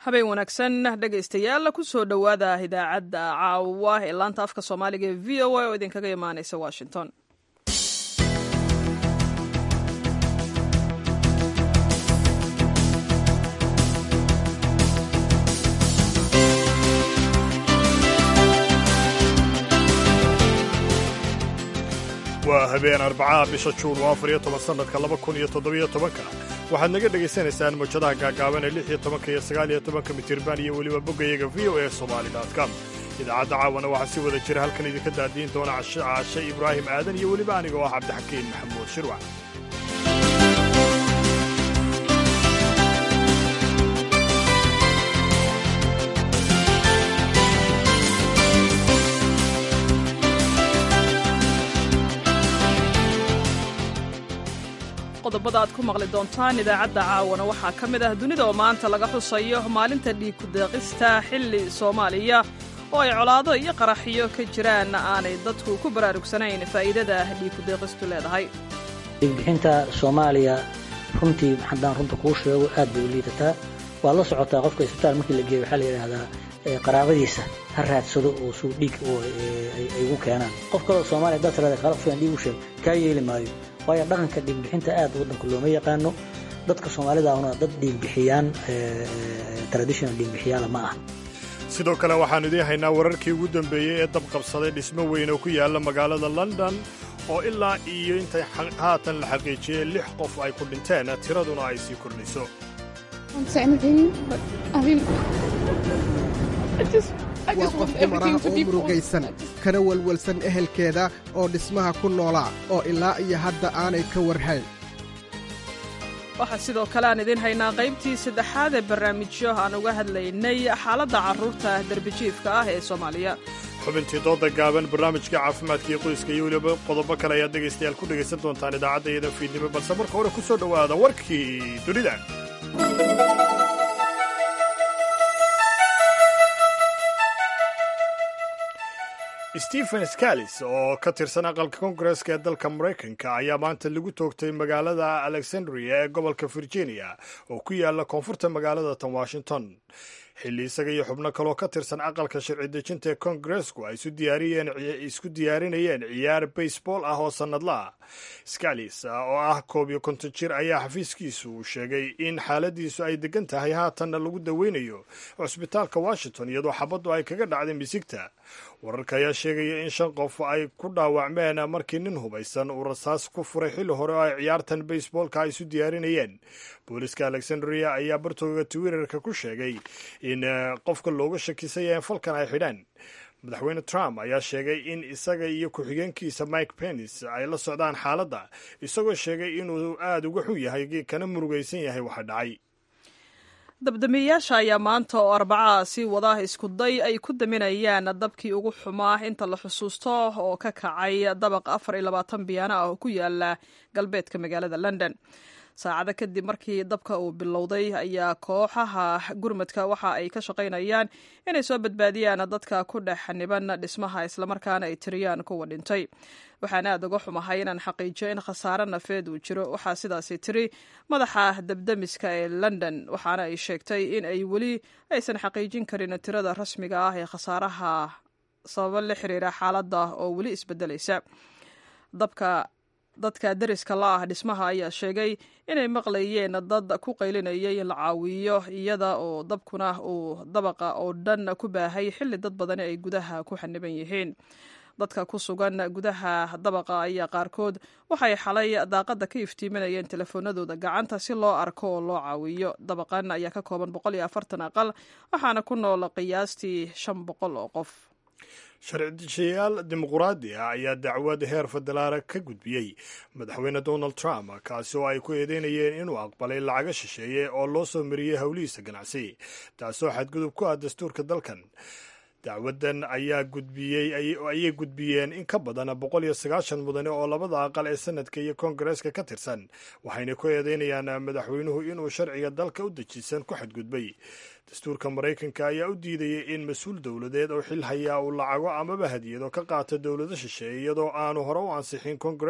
habeen wanaagsan dhegaystayaal kusoo dhowaada idaacadda caawa ee laanta afka soomaaliga ee v o a oo idinkaga imaaneysa washington waa habeen arbacaha bisha juun oo afar iyo toban sannadka laba kun iyo toddobiyo tobanka waxaad naga dhegaysanaysaan mawjadaha gaagaaban ee lix iyo tobanka iyo sagaal iyo tobanka mitirban iyo weliba boggayaga v o e somali com idaacadda caawana waxaa si wada jira halkan idinka daadiin doona cashe ibraahim aadan iyo weliba aniga oo ah cabdixakiin maxamuud shirwac qodobada aad ku maqli doontaan idaacadda caawana waxaa ka mid ah dunida oo maanta laga xusayo maalinta dhiigkudeeqista xilli soomaaliya oo ay colaado iyo qaraxyo ka jiraan aanay dadku ku baraarugsanayn faa'iidada dhiigkudeeqistu leedahay dhiigbixinta soomaaliya runtii haddaan runta kuu sheego aad bay u liidataa waad la socotaa qofka isbitaal markii la geeyo waxaa la yidhaahdaa qaraabadiisa ha raadsado oo suu dhiig ay ugu keenaan qof kaleo soomaliya haddaad tirada kala filan dhiig u sheeg kaa yeeli maayo waayo dhaqanka dhiigbixinta aad waddanka looma yaqaano dadka soomaalidahuna dad dhiigbixiyaan traditional dhiigbixiyaala ma ah sidoo kale waxaannu idiin haynaa wararkii ugu dambeeyey ee dab qabsaday dhismo weyn oo ku yaalla magaalada london oo ilaa iyo intay haatan la xaqiijiyey lix qof ay ku dhinteen tiraduna ay sii kordhayso waa qof dumar ah oo murugaysan kana welwelsan ehelkeeda oo dhismaha ku noolaa oo ilaa iyo hadda aanay ka warhayn waxaa sidoo kale aan idiin haynaa qaybtii saddexaad ee barnaamijyo aan uga hadlaynay xaaladda carruurta derbijiifka ah ee soomaaliya xubintii dooda gaaban barnaamijka caafimaadka iyo qoyska iyo weliba qodobo kale ayaad dhegaystayaal ku dhegaysan doontaan idaacadda iyada fiidnimo balse marka hore ku soo dhowaada warkii dunida stephen scalis oo ka tirsan aqalka koongareska ee dalka maraykanka ayaa maanta lagu toogtay magaalada alexandria ee gobolka virginia oo ku yaala koonfurta magaalada tan washington xilli isaga iyo xubno kaloo ka tirsan aqalka sharci dejinta ee koongaresku ay isku diyaarinayeen ciyaar baseball ah oo sannadlaah scalis oo ah koob iyo konton jir ayaa xafiiskiisu uu sheegay in xaaladiisu ay degan tahay haatanna lagu daweynayo cusbitaalka washington iyadoo xabaddu ay kaga dhacday misigta wararka ayaa sheegaya in shan qof ay ku dhaawacmeen markii nin hubaysan uu rasaas ku furay xilli hore oo ay ciyaartan baseboolka ay isu diyaarinayeen booliska alexandria ayaa bartooga twitterka ku sheegay in qofka looga shakisaya in falkan ay xidhaan madaxweyne trump ayaa sheegay in isaga iyo ku-xigeenkiisa mike pence ay la socdaan xaaladda isagoo sheegay inuu aada uga xun yahay kana murugaysan yahay waxa dhacay dabdamiyeyaasha ayaa maanta oo arbacaa sii wada iskuday ay ku daminayaan dabkii ugu xumaa inta la xusuusto oo ka kacay dabaq afar iyo labaatan biyaana ah oo ku yaala galbeedka magaalada london saacado kadib markii dabka uu bilowday ayaa kooxaha gurmadka waxa ay ka shaqaynayaan inay soo badbaadiyaan dadka ku dhex xaniban dhismaha islamarkaana ay tiriyaan kuwa dhintay waxaan aad uga xumahay inaan xaqiijiyo in khasaare nafeed uu jiro waxaa sidaasi tiri madaxa dabdamiska ee london waxaana ay sheegtay in ay weli aysan xaqiijin karin tirada rasmiga ah ee khasaaraha sababo la xiriira xaaladda oo weli isbedelaysa dabka dadka deriska la ah dhismaha ayaa sheegay inay maqlayeen dad ku qaylinayay in la caawiyo iyada oo dabkuna uu dabaqa oo dhan ku baahay xilli dad badani ay gudaha ku xaniban yihiin dadka ku sugan gudaha dabaqa ayaa qaarkood waxay xalay daaqadda ka iftiiminayeen telefoonadooda gacanta si loo arko oo loo caawiyo dabaqan ayaa ka kooban boqol iyo afartan aqal waxaana ku nool qiyaastii shan boqol oo qof sharci-dejiyayaal dimuquraadi ah ayaa dacwad heer federaala ka gudbiyey madaxweyne donald trump kaasi oo ay ku eedeynayeen inuu aqbalay lacaga shisheeye oo loo soo mariyey howlihiisa ganacsi taasoo xadgudub ku ah dastuurka dalkan dacwadan ayaa gudbiyey ayay gudbiyeen in ka badan boqol iyo sagaashan mudane oo labada aqal ee sanadka iyo koongareeska ka tirsan waxayna ku eedeynayaan madaxweynuhu inuu sharciga dalka u dejisan ku xadgudbay dastuurka maraykanka ayaa u diidayay in mas-uul dowladeed oo xil hayaa uu lacago amaba hadiyado ka qaato dowlado shisheeye iyadoo aanu hore u ansixin koongareesku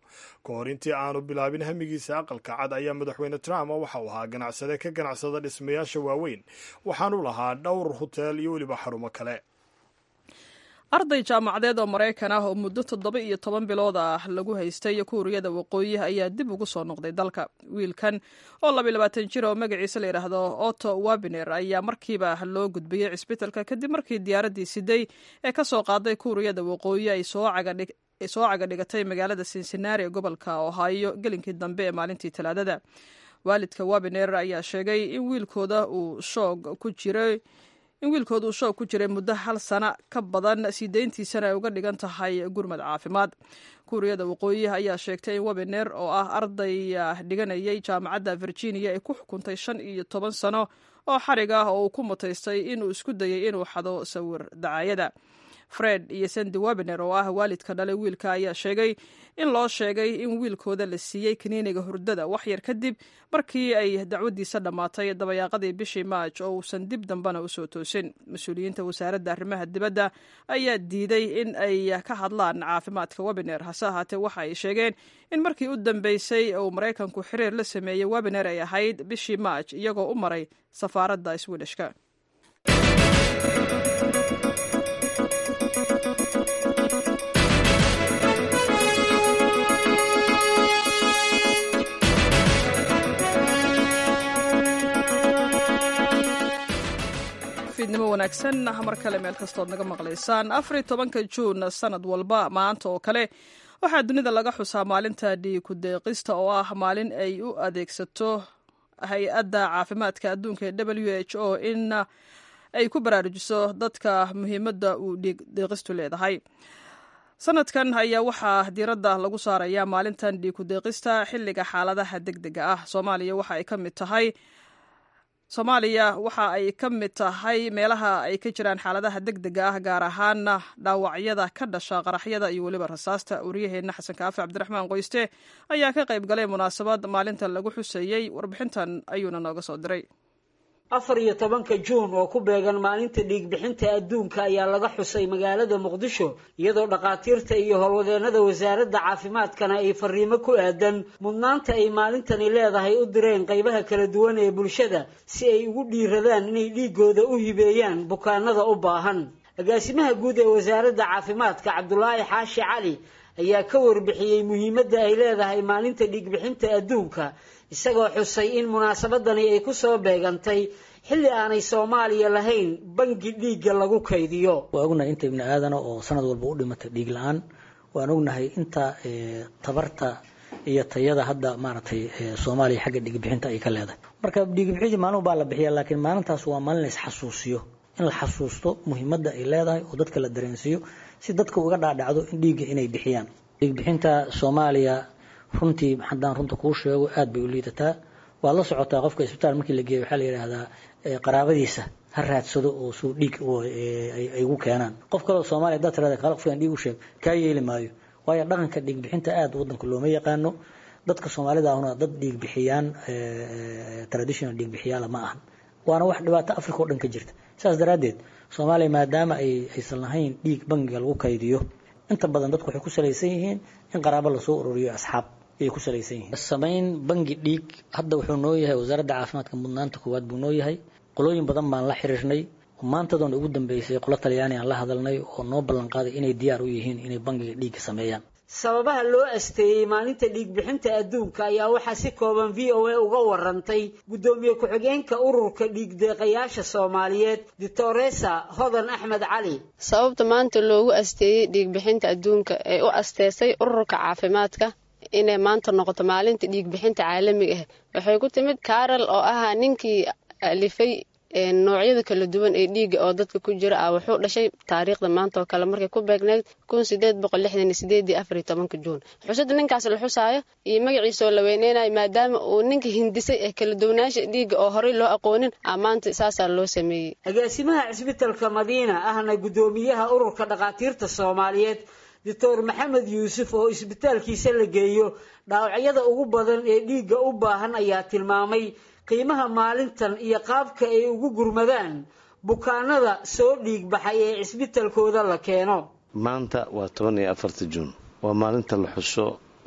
ka hor intii aanu bilaabin hamigiisa aqalka cad ayaa madaxweyne trump waxa uu ahaa ganacsade ka ganacsada dhismayaasha waaweyn waxaanu lahaa dhowr hoteel iyo weliba xarumo kale arday jaamacadeed oo maraykan ah oo muddo toddoba iyo toban bilood ah lagu haystay kuuriyada waqooyi ayaa dib ugu soo noqday dalka wiilkan oo labiyo labaatan jir oo magaciisa la yidhaahdo otto wabiner ayaa markiiba loo gudbiyey cisbitalka kadib markii diyaaraddii siday ee ka soo qaaday kuuriyada waqooyi ay soo caga dhigatay magaalada cincinnati ee gobolka ohio gelinkii dambe ee maalintii talaadada waalidka wabiner ayaa sheegay in wiilkooda uu shoog ku jiray in wiilkooda uu shoog ku jiray muddo hal sana ka badan sii deyntiisana ay uga dhigan tahay gurmad caafimaad kuuriyada waqooyi ayaa sheegtay in webiner oo ah arday dhiganayay jaamacadda virginia ay ku xukuntay shan iyo toban sano oo xarig ah oo uu ku mutaystay inuu isku dayay inuu xado sawir dacaayada fred iyo sandy webiner oo ah waalidka dhalay wiilka ayaa sheegay in loo sheegay in wiilkooda la siiyey kaniiniga hurdada wax yar kadib markii ay dacwaddiisa dhammaatay dabayaaqadii bishii maaj oo uusan dib dambena usoo toosin mas-uuliyiinta wasaaradda arrimaha dibadda ayaa diiday in ay ka hadlaan caafimaadka webiner hase ahaatee waxa ay sheegeen in markii u dambeysay uu maraykanku xiriir la sameeyey webiner ay ahayd bishii maaj iyagoo u maray safaaradda swidishka fiidnimo wanaagsan mar kale meel kastood naga maqlaysaan afariy tobanka juun sanad walba maanta oo kale waxaa dunida laga xusaa maalinta dhiiku deeqista oo ah maalin ay u adeegsato hay-adda caafimaadka adduunka ee w h o in ay ku baraarujiso dadka muhiimadda uu dhiig deeqistu leedahay sanadkan ayaa waxaa diiradda lagu saarayaa maalintan dhiiku deeqista xilliga xaaladaha deg dega ah soomaaliya waxa ay ka mid tahay soomaaliya waxa ay ka mid tahay meelaha ay ka jiraan xaaladaha deg dega ah gaar ahaana dhaawacyada ka dhasha qaraxyada iyo weliba rasaasta wariyaheenna xasan kaafi cabdiraxmaan qoyste ayaa ka qayb galay munaasabad maalintan lagu xuseeyey warbixintan ayuuna nooga soo diray afar iyo tobanka juun oo ku beegan maalinta dhiigbixinta adduunka ayaa laga xusay magaalada muqdisho iyadoo dhakhaatiirta iyo howlwadeennada wasaaradda caafimaadkana ay fariimo ku aadan mudnaanta ay maalintani leedahay u direen qaybaha kala duwan ee bulshada si ay ugu dhiiradaan inay dhiigooda u hibeeyaan bukaanada u baahan agaasimaha guud ee wasaaradda caafimaadka cabdulaahi xaashi cali ayaa ka warbixiyey muhiimadda ay leedahay maalinta dhiigbixinta adduunka isagoo xusay in munaasabadani ay ku soo beegantay xilli aanay soomaaliya lahayn bangi dhiigga lagu kaydiyo waa ognahay inta ibni aadana oo sanad walba u dhimatay dhiig la-aan waan ognahay inta tabarta iyo tayada hadda maaragtay soomaaliya xagga dhiigbixinta ay ka leedahay marka dhiigbixintii maalin baa la bixiya laakiin maalintaas waa maalin la isxasuusiyo in la xasuusto muhiimadda ay leedahay oo dadka la dareensiiyo si dadka uga dhaadhacdo in dhiigga inay bixiyaan dhiigbixinta soomaaliya runtii haddaan runta kuu sheego aad bay u liidataa waad la socotaa qofka isbitaal markii la geeyo waxaa la yidhaahdaa qaraabadiisa ha raadsado oo suu dhiig ay ugu keenaan qof kaleo soomaliya haddaad tirahda kaala qofkan dhiig u sheeg kaa yeeli maayo waayo dhaqanka dhiig bixinta aad waddanka looma yaqaano dadka soomaalida ahuna dad dhiig bixiyaan traditional dhiig bixiyaala ma ahan waana wax dhibaato africa oo dhan ka jirta saas daraaddeed soomaaliya maadaama ay aysan lahayn dhiig bangiga lagu kaydiyo inta badan dadku waxay ku salaysan yihiin in qaraabo lasoo ururiyo asxaab ayay ku salaysan yihiin samayn bangi dhiig hadda wuxuu noo yahay wasaaradda caafimaadka mudnaanta koowaad buu noo yahay qolooyin badan baan la xiriirnay maantadoona ugu dambeysay qolo talyaani aan la hadalnay oo noo ballan qaaday inay diyaar u yihiin inay bangiga dhiigga sameeyaan sababaha loo asteeyey maalinta dhiigbixinta adduunka ayaa waxaa si kooban v o a uga warantay guddoomiye ku-xigeenka ururka dhiigdeeqayaasha soomaaliyeed doctoresa hodan axmed cali sababta maanta loogu asteeyey dhiigbixinta adduunka ee u asteesay ururka caafimaadka inay maanta noqoto maalinta dhiigbixinta caalamiga ah waxay ku timid karol oo ahaa ninkii alifay noocyada kala duwan ee dhiiga oo dadka ku jira ah wuxuu dhashay taariikhda maanta oo kale markay ku beegneyd kun sideed boqol lixdan iyo sideedii afariyo tobanka juun xusada ninkaas la xusaayo iyo magaciisoo la weyneynayo maadaama uu ninka hindisay ee kala duwanaansha dhiiga oo horey loo aqoonin ah maanta saasaa loo sameeyey agaasimaha cisbitalka madiina ahna guddoomiyaha ururka dhakhaatiirta soomaaliyeed doctor maxamed yuusuf oo isbitaalkiisa la geeyo dhaawacyada ugu badan ee dhiigga u baahan ayaa tilmaamay qiimaha maalintan iyo qaabka ay ugu gurmadaan bukaanada soo dhiig baxay ee cisbitalkooda la keeno maanta waa toban iyo afarta juun waa maalinta la xuso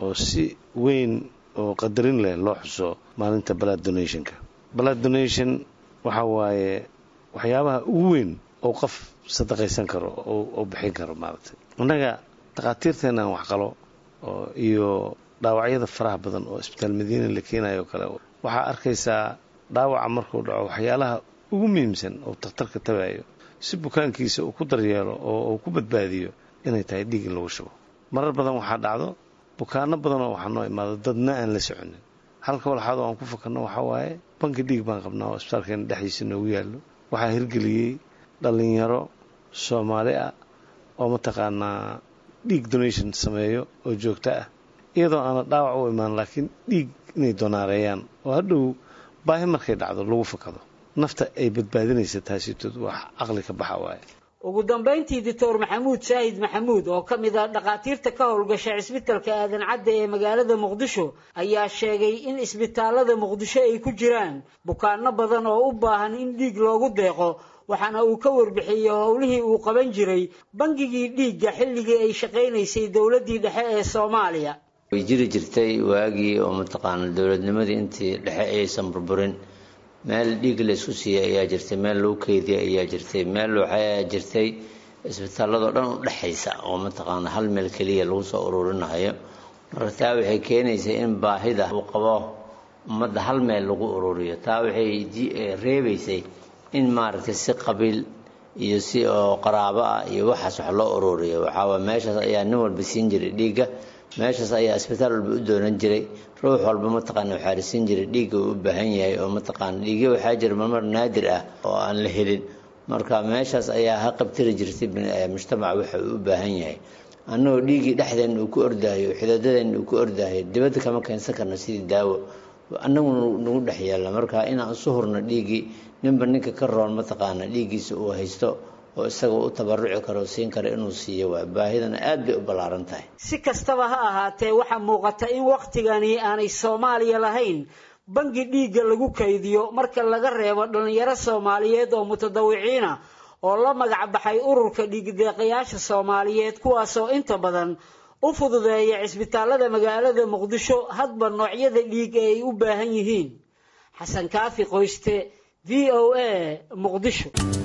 oo si weyn oo qadarin leh loo xuso maalinta blood donationka blood donation waxa waaye waxyaabaha ugu weyn oo qof sadaqaysan karo oo bixin karo maaragtay innaga dhakhaatiirteenaan waxqalo oo iyo dhaawacyada faraha badan oo isbitaal madiina la keenayo kale waxaa arkaysaa dhaawaca markuu dhaco waxyaalaha ugu muhiimsan oo takhtarka tabayo si bukaankiisa uu ku daryeelo oo uu ku badbaadiyo inay tahay dhiig in lagu shubo marar badan waxaa dhacdo bukaano badanoo waxaa noo imaado dadna aan la soconin halka walxaadoo aan ku fakarno waxaa waaye banki dhiig baan qabnaa oo isbitaalkeena dhexdiisa noogu yaallo waxaa hirgeliyey dhallinyaro soomaali ah oo mataqaanaa dhiig donation sameeyo oo joogto ah iyadoo aana dhaawac u imaan laakiin dhiig inay donaareeyaan oo hadhow baahi markay dhacdo lagu fakado nafta ay badbaadinaysa taasitood wax caqli ka baxa waaye ugu dambayntii doctor maxamuud saahid maxamuud oo ka mid ah dhakhaatiirta ka howlgasha cisbitalka aadan cadde ee magaalada muqdisho ayaa sheegay in isbitaalada muqdisho ay ku jiraan bukaano badan oo u baahan in dhiig loogu deeqo waxaana uu ka warbixiyey howlihii uu qaban jiray bangigii dhiigga xilligii ay shaqaynaysay dowladdii dhexe ee soomaaliya way jiri jirtay waagii oo mataqaana dowladnimadii intii dhexe aysan burburin meel dhiig laysku siiyey ayaa jirtay meel lagu keydiyay ayaa jirtay meel waxaa jirtay isbitaalladoo dhan u dhexaysa oo mataqaana hal meel keliya lagu soo ururinayo marka taa waxay keenaysay in baahida uu qabo ummadda hal meel lagu ururiyo taa waxay reebaysay in maaragtay si qabiil iyo si oo qaraabo ah iyo waxaas wax loo ururiyo waxaawa meeshaas ayaa nin walba siin jiray dhiigga meeshaas ayaa isbitaal walba u doonan jiray ruux walba mataqaana waxaa risiin jiray dhiigga uu u baahan yahay oo mataqaana dhiigyo waxaa jira marmar naadir ah oo aan la helin marka meeshaas ayaa ha qabtiri jirtay mujtamaca waxa uu u baahan yahay annagoo dhiiggii dhexdeenna uu ku ordaayo xidaadadeenna uu ku ordaayo dibadda kama keensan karno sidii daawo annagu nagu dhex yaalla marka inaan isu hurno dhiiggii ninba ninka ka roon mataqaana dhiiggiisa uu haysto oo isaga u tabaruci karo siin kara inuu siiyo waay baahidana aad bay u ballaaran tahay si kastaba ha ahaatee waxaa muuqata in wakhtigani aanay soomaaliya lahayn bangi dhiigga lagu kaydiyo marka laga reebo dhallinyaro soomaaliyeed oo mutadawiciina oo la magac baxay ururka dhiigdeeqayaasha soomaaliyeed kuwaasoo inta badan u fududeeya cisbitaalada magaalada muqdisho hadba noocyada dhiig ee ay u baahan yihiin xasan kaafi qoyste v o a muqdisho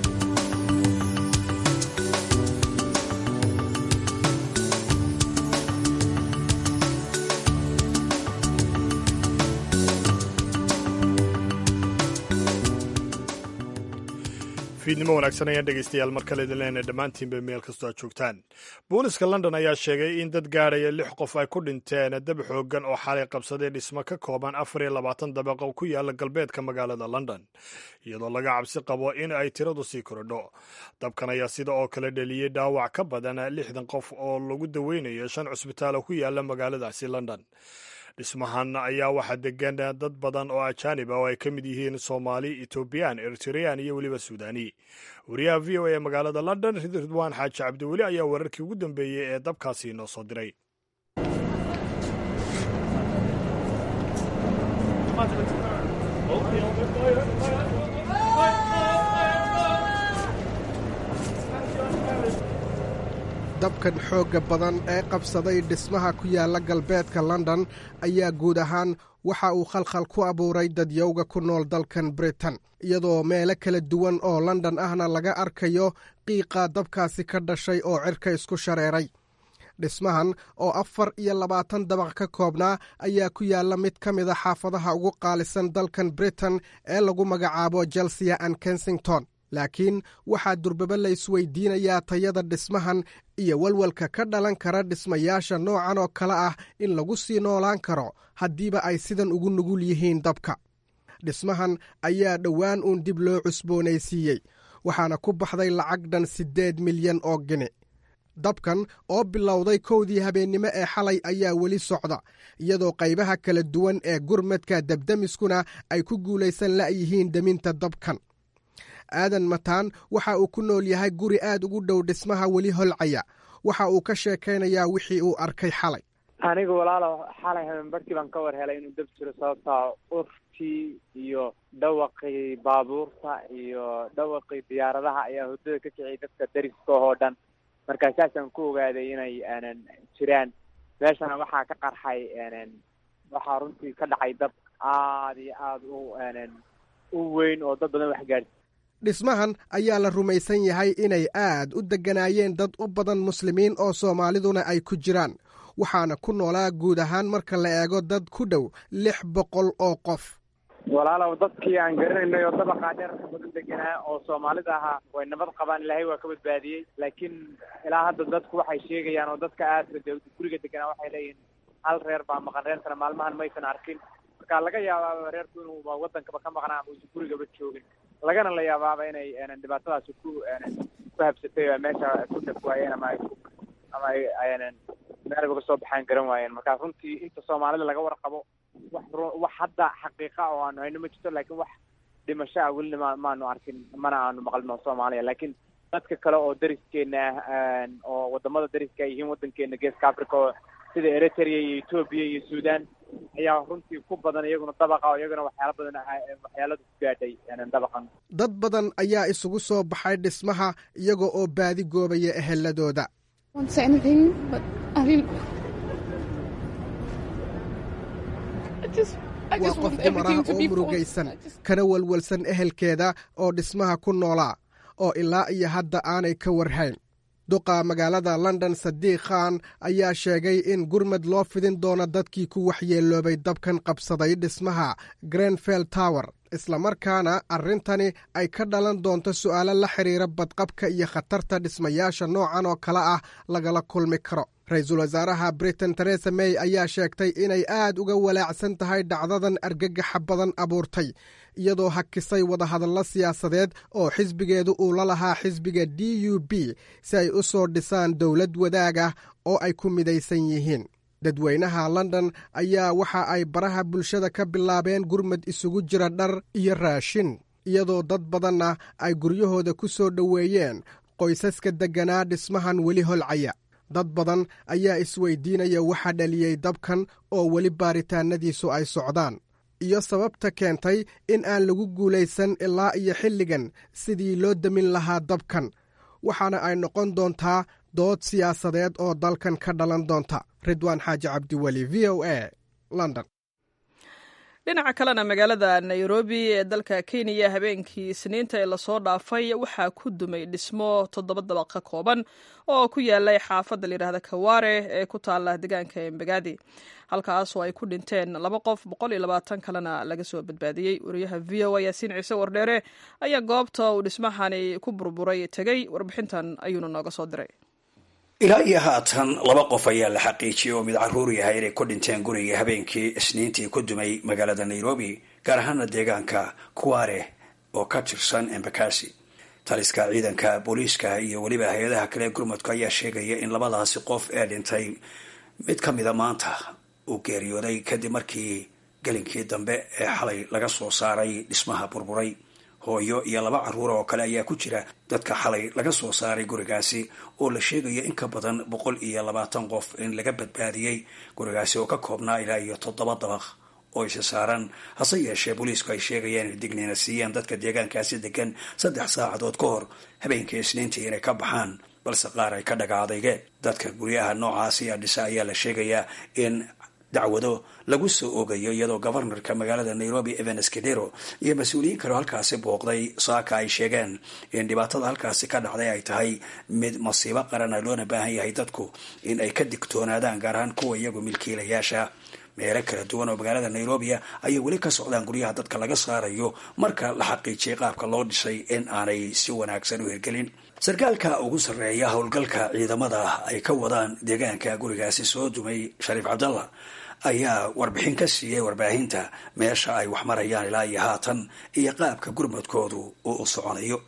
fiidnimo wanaagsan ayaan dhegaystayaal mar kale idin leenahay dhammaantiinba meel kastoo aad joogtaan booliska london ayaa sheegay in dad gaadhaya lix qof ay ku dhinteen dab xooggan oo xalay qabsaday dhismo ka kooban afar iyo labaatan dabaqo ku yaala galbeedka magaalada london iyadoo laga cabsi qabo in ay tiradu sii korodho dabkan ayaa sida oo kale dheliyey dhaawac ka badan lixdan qof oo lagu daweynayo shan cusbitaalo ku yaala magaaladaasi london dhismahan ayaa waxaa degan dad badan oo ajaanib ah oo ay ka mid yihiin soomaali etoobiyaan eritreyaan iyo weliba suudani wariyaha v o a magaalada london ridwaan xaaji cabdiweli ayaa wararkii ugu dambeeyey ee dabkaasi noo soo diray dabkan xoogga badan ee qabsaday dhismaha ku yaala galbeedka london ayaa guud ahaan waxa uu khalkhal ku abuuray dadyowga ku nool dalkan britain iyadoo meelo kala duwan oo london ahna laga arkayo qiiqa dabkaasi ka dhashay oo cirka isku shareeray dhismahan oo afar iyo labaatan dabaq ka koobnaa ayaa ku yaalla mid ka mida xaafadaha ugu qaalisan dalkan britain ee lagu magacaabo chelsea and kensington laakiin waxaa durbaba la isweydiinayaa tayada dhismahan iyo walwalka ka dhalan kara dhismayaasha noocan oo kale ah in lagu sii noolaan karo haddiiba ay sidan ugu nugul yihiin dabka dhismahan ayaa dhowaan uun dib loo cusboonaysiiyey waxaana ku baxday lacag dhan siddeed milyan oo gini dabkan oo bilowday kowdii habeennimo ee xalay ayaa weli socda iyadoo qaybaha kala duwan ee gurmadka debdemiskuna ay ku guulaysan la'yihiin deminta dabkan aadan mataan waxa uu ku nool yahay guri aad ugu dhow dhismaha weli holcaya waxa uu ka sheekaynayaa wixii uu arkay xalay anigu walaalo xalay habeenbarkii baan ka war helay inuu dab jiro sababtaa urtii iyo dhawaqii baabuurta iyo dhawaqii diyaaradaha ayaa hurdada ka kiciyay dadka dariska oo dhan markaa saasaan ku ogaaday inay aanan jiraan meeshana waxaa ka qarxay waxaa runtii ka dhacay dab aada iyo aada u u weyn oo dad badan wax gaadhsi dhismahan ayaa la rumaysan yahay inay aad u degganaayeen dad u badan muslimiin oo soomaaliduna ay ku jiraan waxaana ku noolaa guud ahaan marka la eego dad ku dhow lix boqol oo qof walaalow dadkii aan garanaynay oo dabaqaa dheerka badan deganaa oo soomaalida ahaa way nabad qabaan ilaahay waa ka badbaadiyey laakiin ilaa hadda dadku waxay sheegayaan oo dadka aadka guriga deganaa waxay leeyihiin hal reer baa maqan reerkana maalmahan maysan arkin marka laga yaabaaba reerku inuu wadankaba ka maqnaa ama uusan gurigaba joogin lagana la yaabaaba inay dhibaatadaasi ku ku habsatay oo meesha ku dhaf waayeen ama ay ama ay meel uga soo baxaan garan waayeen marka runtii inta soomaalida laga warqabo wax wax hadda xaqiiqa oo aanu hayno ma jirto laakiin wax dhimasho ah welina ma maanu arkin mana aanu maqlino soomaaliya laakiin dadka kale oo dariskeena ah oo wadamada dariska ay yihiin wadankeena geeska africa oo sida eritrea iyo etoobiya iyo sudan ayaa runtii ku badan iyaguna dabaqa oo iyaguna waxyaala badan waxyaalada ku gaadhay dabaqan dad badan ayaa isugu soo baxay dhismaha iyaga oo baadi goobaya eheladooda waa qof dumar ah oo murugaysan kana walwalsan ehelkeeda oo dhismaha ku noolaa oo ilaa iyo hadda aanay ka warhayn duqa magaalada london sadiiq khan ayaa sheegay in gurmad loo fidin doono dadkii ku waxyeeloobay dabkan qabsaday dhismaha grenfell tower islamarkaana arrintani ay ka dhalan doonto su'aalo la xidhiira badqabka iyo khatarta dhismayaasha noocan oo kale ah lagala kulmi karo ra-iisul wasaaraha britain teresa may ayaa sheegtay inay aad uga walaacsan tahay dhacdadan argagaxa badan abuurtay iyadoo hakisay wadahadallo siyaasadeed oo xisbigeedu uu la lahaa xisbiga d u b si ay u soo dhisaan dowlad wadaag ah oo ay ku midaysan yihiin dadweynaha london ayaa waxa ay baraha bulshada ka bilaabeen gurmad isugu jira dhar iyo raashin iyadoo dad badanna ay guryahooda ku soo dhoweeyeen qoysaska degganaa dhismahan weli holcaya dad badan ayaa isweydiinaya waxa dhaliyey dabkan oo weli baaritaanadiisu ay socdaan iyo sababta keentay in aan lagu guulaysan ilaa iyo xilligan sidii loo demin lahaa dabkan waxaana ay noqon doontaa dood siyaasadeed oo dalkan ka dhalan doonta ridwaan xaaji cabdiweli v o a london dhinaca kalena magaalada nairobi ee dalka kenya habeenkii isniinta ee lasoo dhaafay waxaa ku dumay dhismo toddoba dabaq ka kooban oo ku yaalay xaafadda layidhahda kawaare ee ku taala deegaanka embegadi halkaasoo ay ku dhinteen laba qof boqol iyo labaatan kalena laga soo badbaadiyey wariyaha v o a yaasiin ciise wardheere ayaa goobta uu dhismahani ku burburay tegey warbixintan ayuuna nooga soo diray ilaa iyo haatan laba qof ayaa la xaqiijiyey oo mid caruur yahay inay ku dhinteen guriga habeenkii isniintii ku dumay magaalada nairobi gaar ahaana deegaanka kuware oo ka tirsan embakasi taliska ciidanka booliiska iyo weliba hay-adaha kale gurmudka ayaa sheegaya in labadaasi qof ee dhintay mid ka mida maanta uu geeriyooday kadib markii gelinkii dambe ee xalay laga soo saaray dhismaha burburay hooyo iyo laba caruura oo kale ayaa ku jira dadka xalay laga soo saaray gurigaasi oo la sheegaya in ka badan boqol iyo labaatan qof in laga badbaadiyey gurigaasi oo ka koobnaa ilaa iyo toddoba dabaq oo isa saaran hase yeeshee booliisku ay sheegayaan inay digniina siiyeen dadka deegaankaasi degan saddex saacadood ka hor habeenkii isniintii inay ka baxaan balse qaar ay ka dhaga adeygeen dadka guryaha noocaasi a dhisa ayaa la sheegayaa in dacwado lagu soo oogayo iyadoo governorka magaalada nairobi evans kedero iyo mas-uuliyiin kaleo halkaasi booqday saaka ay sheegeen in dhibaatada halkaasi ka dhacday ay tahay mid masiibo qarana loona baahan yahay dadku in ay ka digtoonaadaan gaar ahaan kuwa iyagu milkiilayaasha meelo kala duwan oo magaalada nairobia ayay weli ka socdaan guryaha dadka laga saarayo marka la xaqiijiyay qaabka loo dhisay in aanay si wanaagsan u hirgelin sarkaalka ugu sarreeya howlgalka ciidamada ay ka wadaan deegaanka gurigaasi soo dumay shariif cabdallah ayaa warbixin ka siiyey warbaahinta meesha ay wax marayaan ilaa iyo haatan iyo qaabka gurmudkoodu uu u soconayo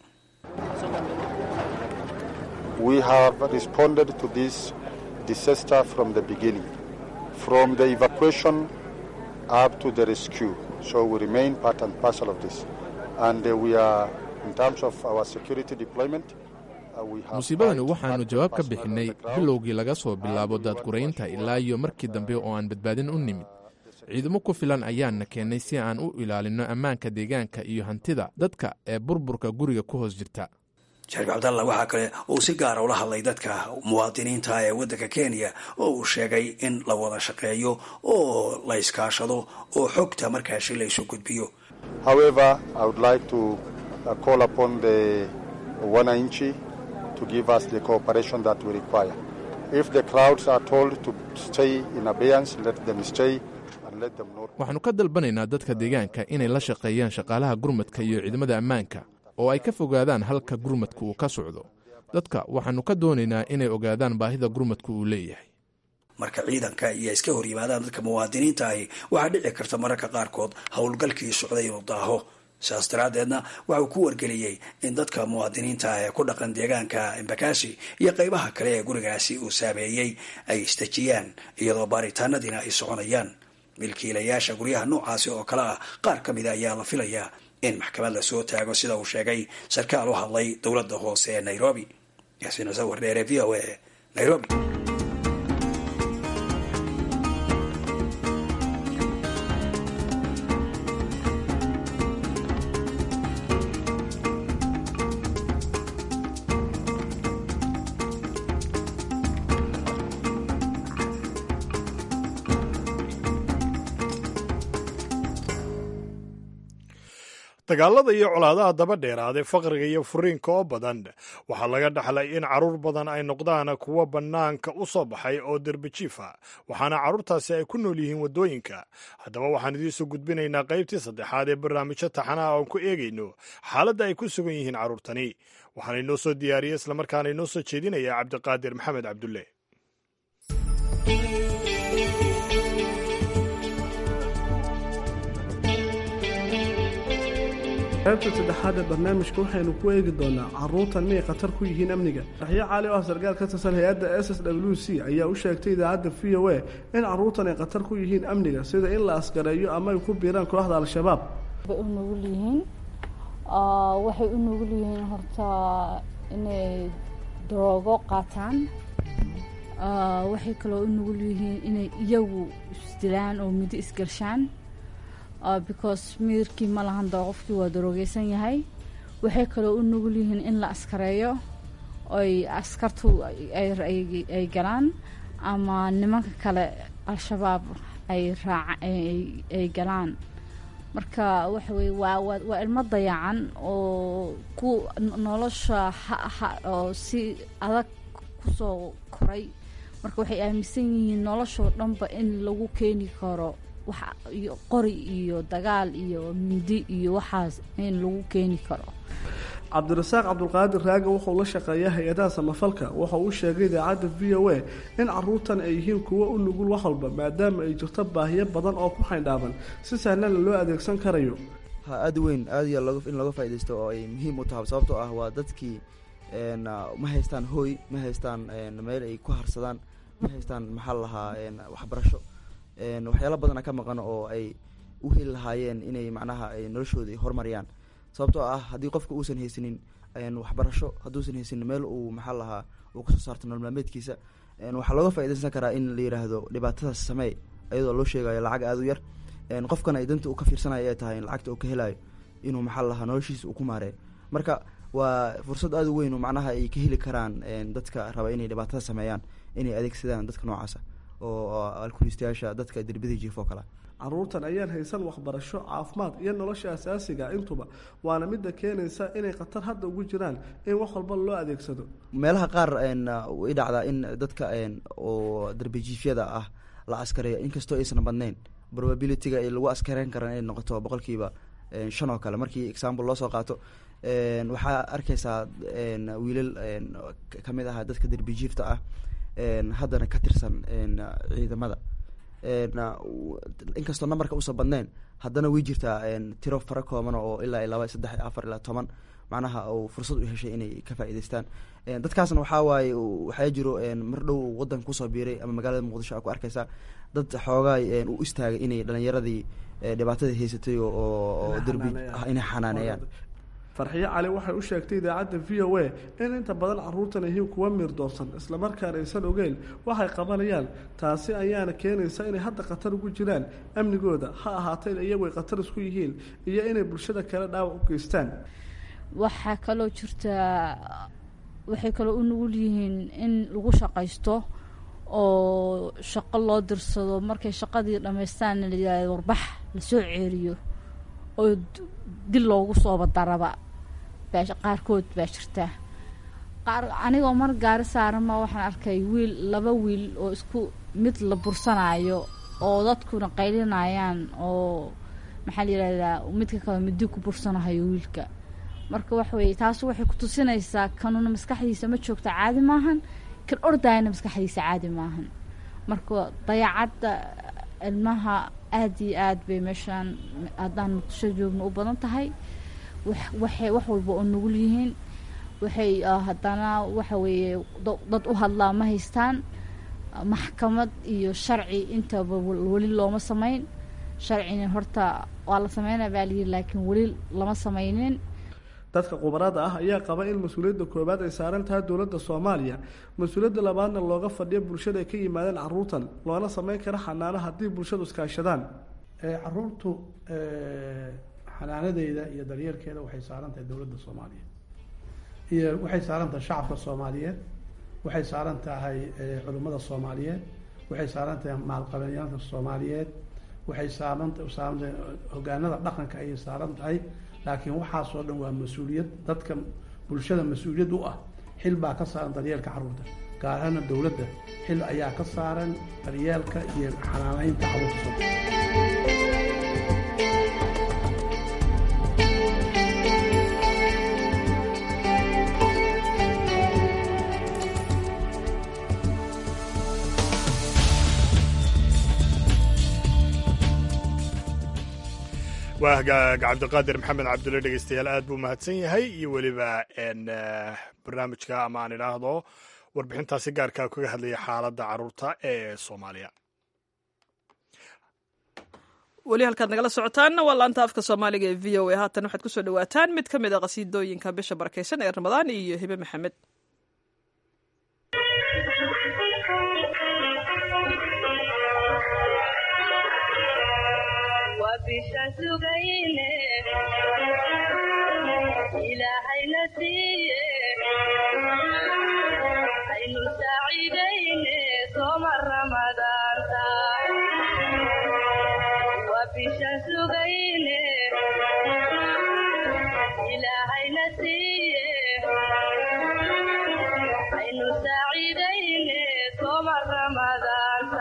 We have responded to this disaster from the beginning, from the evacuation up to the rescue. So we remain part and parcel of this. And uh, we are, in terms of our security deployment, musiibadani waxaannu jawaab ka bixinay bilowgii laga soo bilaabo daadguraynta ilaa iyo markii dambe oo aan badbaadin u nimid ciidamo ku filan ayaanna keennay si aan u ilaalinno ammaanka deegaanka iyo hantida dadka ee burburka guriga ku hoos jirta shariif cabdalla waxaa kale uu si gaara ula hadlay dadka muwaadiniinta ee waddanka kenya oo uu sheegay in la wada shaqeeyo oo la iskaashado oo xogta markaasi la isu gudbiyo However, I would like to uh, call upon the wananchi to give us the cooperation that we require. If the crowds are told to stay in abeyance, let them stay and let them know. waxaannu ka dalbanaynaa dadka deegaanka inay la shaqeeyaan shaqaalaha gurmadka iyo ciidamada ammaanka oo ay ka fogaadaan halka gurmadka uu ka socdo dadka waxaannu ka doonaynaa inay ogaadaan baahida gurmadka uu leeyahay marka ciidanka iyo iska hor yimaadaan dadka muwaadiniinta ahi waxaa dhici karta mararka qaarkood howlgalkii socday inuu daaho saas daraaddeedna waxa uu ku wargeliyey in dadka muwaadiniinta ah ee ku dhaqan deegaanka embakasi iyo qaybaha kale ee gurigaasi uu saameeyey ay isdejiyaan iyadoo baaritaanadiina ay soconayaan milkiilayaasha guryaha noocaasi oo kale ah qaar ka mida ayaa la filayaa in maxkamad la soo taago sida uu sheegay sarkaal u hadlay dowladda hoose ee nairobi yaasiin sawir dheere v o a nairobi dagaalada iyo colaadaha daba dheeraadee faqriga iyo furiinka oo badan waxaa laga dhaxlay in carruur badan ay noqdaan kuwo bannaanka u soo baxay oo derbijiifa waxaana carruurtaasi ay ku nool yihiin waddooyinka haddaba waxaan idiinsoo gudbinaynaa qaybtii saddexaad ee barnaamijyo taxanaha oon ku eegayno xaaladda ay ku sugan yihiin carruurtani waxaana inoo soo diyaariyey islamarkaana inoo soo jeedinaya cabdiqaadir maxamed cabdulle qaybta saddexaad ee barnaamijka waxaynu ku eegi doonaa carruurtan miyay khatar ku yihiin amniga raxyo cali oo ah sarkaal ka tirsan hay-adda s s w c ayaa u sheegtay idaacadda v o a in carruurtan ay khatar ku yihiin amniga sida in la askareeyo ama ay ku biiraan kooxda al-shabaab u nugul yihiin waxay u nugul yihiin horta inay daroogo qaataan waxay kaloo u nugul yihiin inay iyagu isdilaan oo muddo isgarshaan because miirkii ma lahan doo qofkii waa daroogeysan yahay waxay kaloo u nugul yihiin in la askareeyo oy askartu ay galaan ama nimanka kale al-shabaab ay raaca ay galaan marka waxa weye waa waa ilmo dayacan oo ku nolosha ha oo si adag kusoo koray marka waxay aaminsan yihiin noloshoo dhanba in lagu keeni karo iyo qori iyo dagaal iyo mindi iyo waxaas in lagu keeni karo cabdirasaaq cabdulqaadir raaga wuxuu la shaqeeyaa hay-adaha samafalka wuxa uu sheegay idaacadda v o a in caruurtan ay yihiin kuwo u nugul wax walba maadaama ay jirto baahiyo badan oo ku xaydhaaban si sahlana loo adeegsan karayo ha aada weyn aada iyo in looga faaidaysto oo ay muhiim u tahay sababtoo ah waa dadkii ma haystaan hooy ma haystaan meel ay ku harsadaan ma haystaan maxaa la lahaa waxbarasho waxyaala badana ka maqan oo ay u heli lahaayeen inay macnaha noloshooda horumariyaan sababtoo ah haddii qofka uusan haysanin waxbarasho hadduusan haysanin meel uu maxaa lahaa uu kasoo saarto nolol maalmeedkiisa waxaa looga faaidaysan karaa in la yiraahdo dhibaatadaas samee iyadoo loo sheegayo lacag aada u yar qofkan ay danta uu ka fiirsanaya ay tahay lacagta uu ka helayo inuu maxaa lahaa noloshiisa uu ku maareeyo marka waa fursad aada u weyn oo macnaha ay ka heli karaan dadka raba inay dhibaatada sameeyaan inay adeegsadaan dadka noocaasa oo alkulistayaasha dadka derbida jiif oo kale caruurtan ayaan haysan waxbarasho caafimaad iyo nolosha asaasiga intuba waana midda keenaysa inay khatar hadda ugu jiraan in wax walba loo adeegsado meelaha qaar way dhacdaa in dadka oo darbijiifyada ah la askareeyo inkastoo aysan badnayn probabilityga lagu askareyn karan inay noqoto boqolkiiba shan oo kale markii example loo soo qaato waxaa arkaysaa wiilal kamid aha dadka darbijiifta ah haddana ka tirsan ciidamada inkastoo nambarka uusan badnayn haddana way jirtaa tiro fara kooban oo ilaa laba saddex afar ilaa toban macnaha uu fursad u heshay inay ka faa'idaystaan dadkaasna waxaa waaye waxaa jiro mar dhow wadanka kusoo biiray ama magaalada muqdisho a ku arkaysaa dad xoogaa u istaagay inay dhalinyaradii dhibaatadii haysatay oo derbi inay xanaaneeyaan farxiyo cali waxay u sheegtay idaacadda v o a in inta badan caruurtan yihiin kuwa miir doorsan islamarkaana aysan ogeyn waxay qabanayaan taasi ayaana keenaysa inay hadda khatar ugu jiraan amnigooda ha ahaatee iyagu ay khatar isku yihiin iyo inay bulshada kale dhaawac u geystaan waxaa kaloo jirta waxay kaloo u nugul yihiin in lagu shaqaysto oo shaqo loo dirsado markay shaqadii dhammaystaanna la yidhahdo warbax lasoo ceeriyo oo dil loogu sooba daraba baa qaarkood baa jirta qaar anigoo mar gaari saarama waxaan arkay wiil laba wiil oo isku mid la bursanaayo oo dadkuna qaylinayaan oo maxaa la yidhahdaa midka kale midi ku bursanahayo wiilka marka waxa weye taas waxay ku tusinaysaa kanuna maskaxdiisa ma joogta caadi maahan kan ordayana maskaxdiisa caadi maahan marka dayacadda ilmaha aada iyo aad bay meeshaan haddaan muqdisho joogno u badan tahay waxay wax walba oo nugul yihiin waxay haddana waxa weeye dad u hadlaa ma haystaan maxkamad iyo sharci intaba weli looma samayn sharcina horta waa la sameynaya baa layidhi laakiin weli lama sameynin dadka khubarada ah ayaa qaba in mas-uuliyadda koobaad ay saaran tahay dowladda soomaaliya mas-uuliyadda labaadna looga fadhiyo bulshada ay ka yimaadeen caruurtan loona sameyn kara xanaano haddii bulshadu iskaashadaan caruurtu xanaanadeeda iyo daryeelkeeda waxay saaran tahay dowladda soomaaliya iyo waxay saaran tahay shacabka soomaaliyeed waxay saaran tahay culimmada soomaaliyeed waxay saaran tahay maalqabenyaalka soomaaliyeed waxay saaran saaran tahay hogaanada dhaqanka ayay saaran tahay laakiin waxaasoo dhan waa mas-uuliyad dadka bulshada mas-uuliyad u ah xil baa ka saaran daryeelka carruurta gaar ahaana dowladda xil ayaa ka saaran daryeelka iyo xanaanaynta carruurta waa hagaag cabdiqaadir maxamed cabdulle dhegeystayaal aad buu mahadsan yahay iyo weliba barnaamijka ama aan idhaahdo warbixintaasi gaarkaa kaga hadlaya xaaladda caruurta ee soomaaliya weli halkaad nagala socotaanna waa laanta afka soomaaliga ee v o a haatan waxaad kusoo dhawaataan mid ka mid a qasiidooyinka bisha barakeysan ee ramadaan iyo hibe maxamed bishaan sugayne ilaahayna siiye aynu saaciidayne sooma ramadaanta waa bishaan sugayne ilaahayna siiye aynu saaciidayne sooma ramadaanta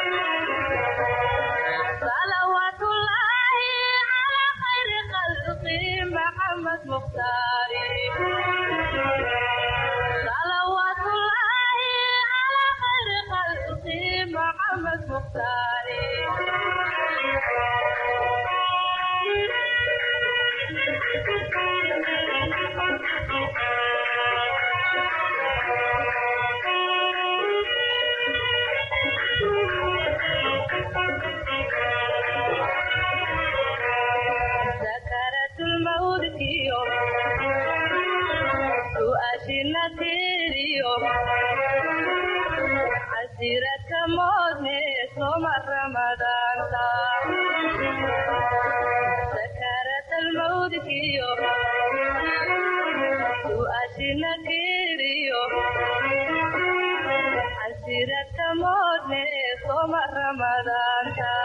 محمد مختاري صلوات الله على خير خلقه محمد مختاري سكرت الموت كيو سؤاشنا تيريو عسيرة موتني صوم رمضان سكرت الموت كيو سؤاشنا تيريو عسيرة موتني صوم رمضان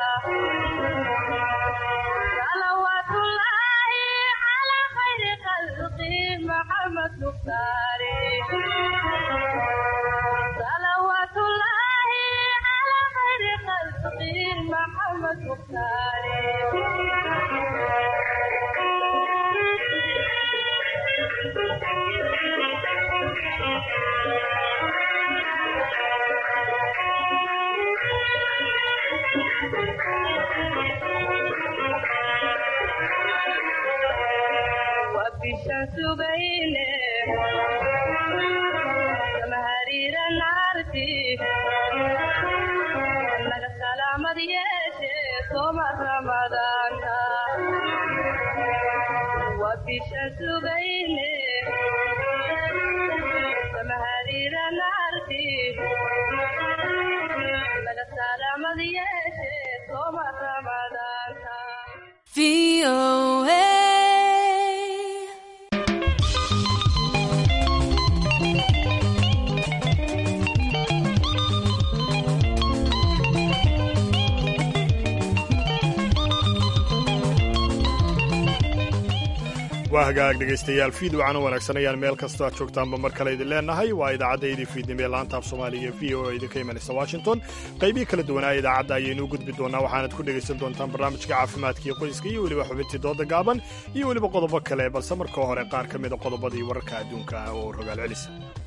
صلوات الله على خير خلقه محمد مختاري صلوات الله على خير خلقه محمد مختاري وبشان سبينه سمهرير نارتي لك سلام ديشه صوم رمضان وبشان سبينه سمهرير نارتي لك سلام ديشه صوم رمضان VOA. waa hagaag dhegaystayaal fiid wacana wanaagsan ayaan meel kastoo aad joogtaanba mar kale idin leenahay waa idaacaddayadii fiidnimo ee laanta af soomaaliga v o a idinka imanaysa washington qaybihii kala duwanaa idaacadda ayaynuu gudbi doonaa waxaanad ku dhegaysan doontaan barnaamijka caafimaadka iyo qoyska iyo weliba xubintii dooda gaaban iyo weliba qodobo kale balse marka hore qaar ka mida qodobadii wararka adduunka ah oo rogaal celisa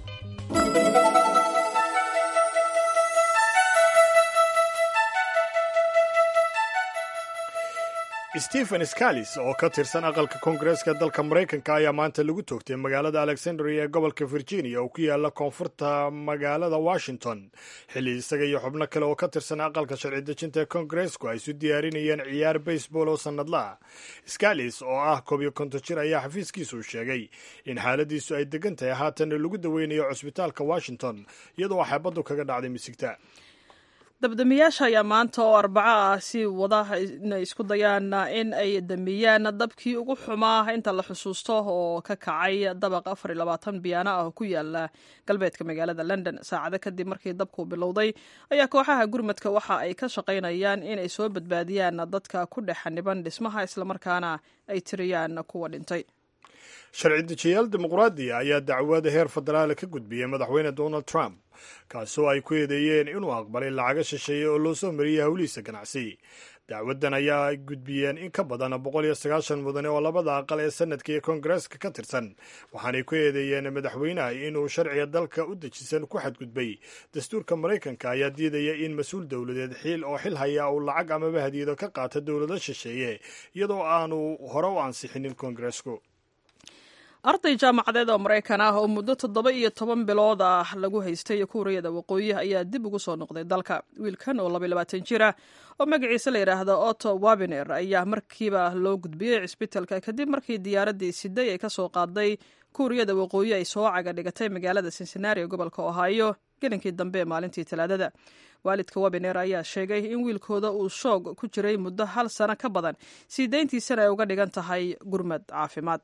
stephen scalis oo ka tirsan aqalka koongareeska dalka maraykanka ayaa maanta lagu toogtay magaalada alexandria ee gobolka virginia oo ku yaala koonfurta magaalada washington xilli isaga iyo xubno kale oo ka tirsan aqalka sharci dejinta ee koongareesku ay isu diyaarinayeen ciyaar baseball oo sannadlaah scalis oo ah koob iyo konton jir ayaa xafiiskiisu sheegay in xaaladiisu ay degan tahay haatanna lagu daweynayo cusbitaalka washington iyadoo xeebaddu kaga dhacday misigta dabdamiyaasha ayaa maanta oo arbaco ah si wada inay isku dayaan in ay damiyaan dabkii ugu xumaa inta la xusuusto oo ka kacay dabaq afar iyo labaatan biyaano ah oo ku yaala galbeedka magaalada london saacado kadib markii dabku bilowday ayaa kooxaha gurmadka waxa ay ka shaqaynayaan inay soo badbaadiyaan dadka ku dhex xaniban dhismaha islamarkaana ay tiriyaan kuwa dhintay sharci dejiyaal dimuqraadiya ayaa dacwada heer federaal ka gudbiyey madaxweyne donald trump kaasoo ay ku eedeeyeen inuu aqbalay lacaga shisheeye oo loo soo mariyey howlihiisa ganacsi dacwaddan ayaa ay gudbiyeen in ka badan boqol iyo sagaashan mudane oo labada aqal ee sanadka iyo koongareeska ka tirsan waxaanay ku eedeeyeen madaxweynaha inuu sharciga dalka u dejisan ku xadgudbay dastuurka maraykanka ayaa diidaya in mas-uul dowladeed xiil oo xil haya uu lacag amaba hadiyado ka qaata dowlado shisheeye iyadoo aanu hore u ansixinin koongareesku arday jaamacadeed oo maraykan ah oo muddo toddoba iyo toban bilood ah lagu haystay kuuriyada waqooyi ayaa dib ugu soo noqday dalka wiilkan oo laba labaatan jir ah oo magaciisa la yidhaahdo otto wabiner ayaa markiiba loo gudbiyey cisbitalka kadib markii diyaaraddii siday ay kasoo qaaday kuuriyada waqooyi ay soo caga dhigatay magaalada cincinnati ee gobolka ohio gelinkii dambe ee maalintii talaadada waalidka wabiner ayaa sheegay in wiilkooda uu shoog ku jiray muddo hal sano ka badan sii dayntiisana ay uga dhigan tahay gurmad caafimaad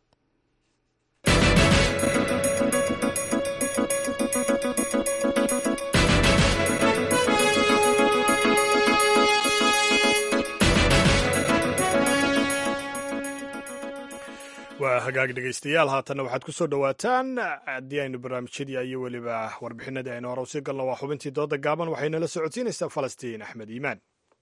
waa hagaag dhegaystayaal haatanna waxaad ku soo dhowaataan haddii aynu barnaamijyadii iyo weliba warbixinadii aynu hore usii galno waa xubintii dooda gaaban waxaynala socodsiinaysaa falastiin axmed iimaan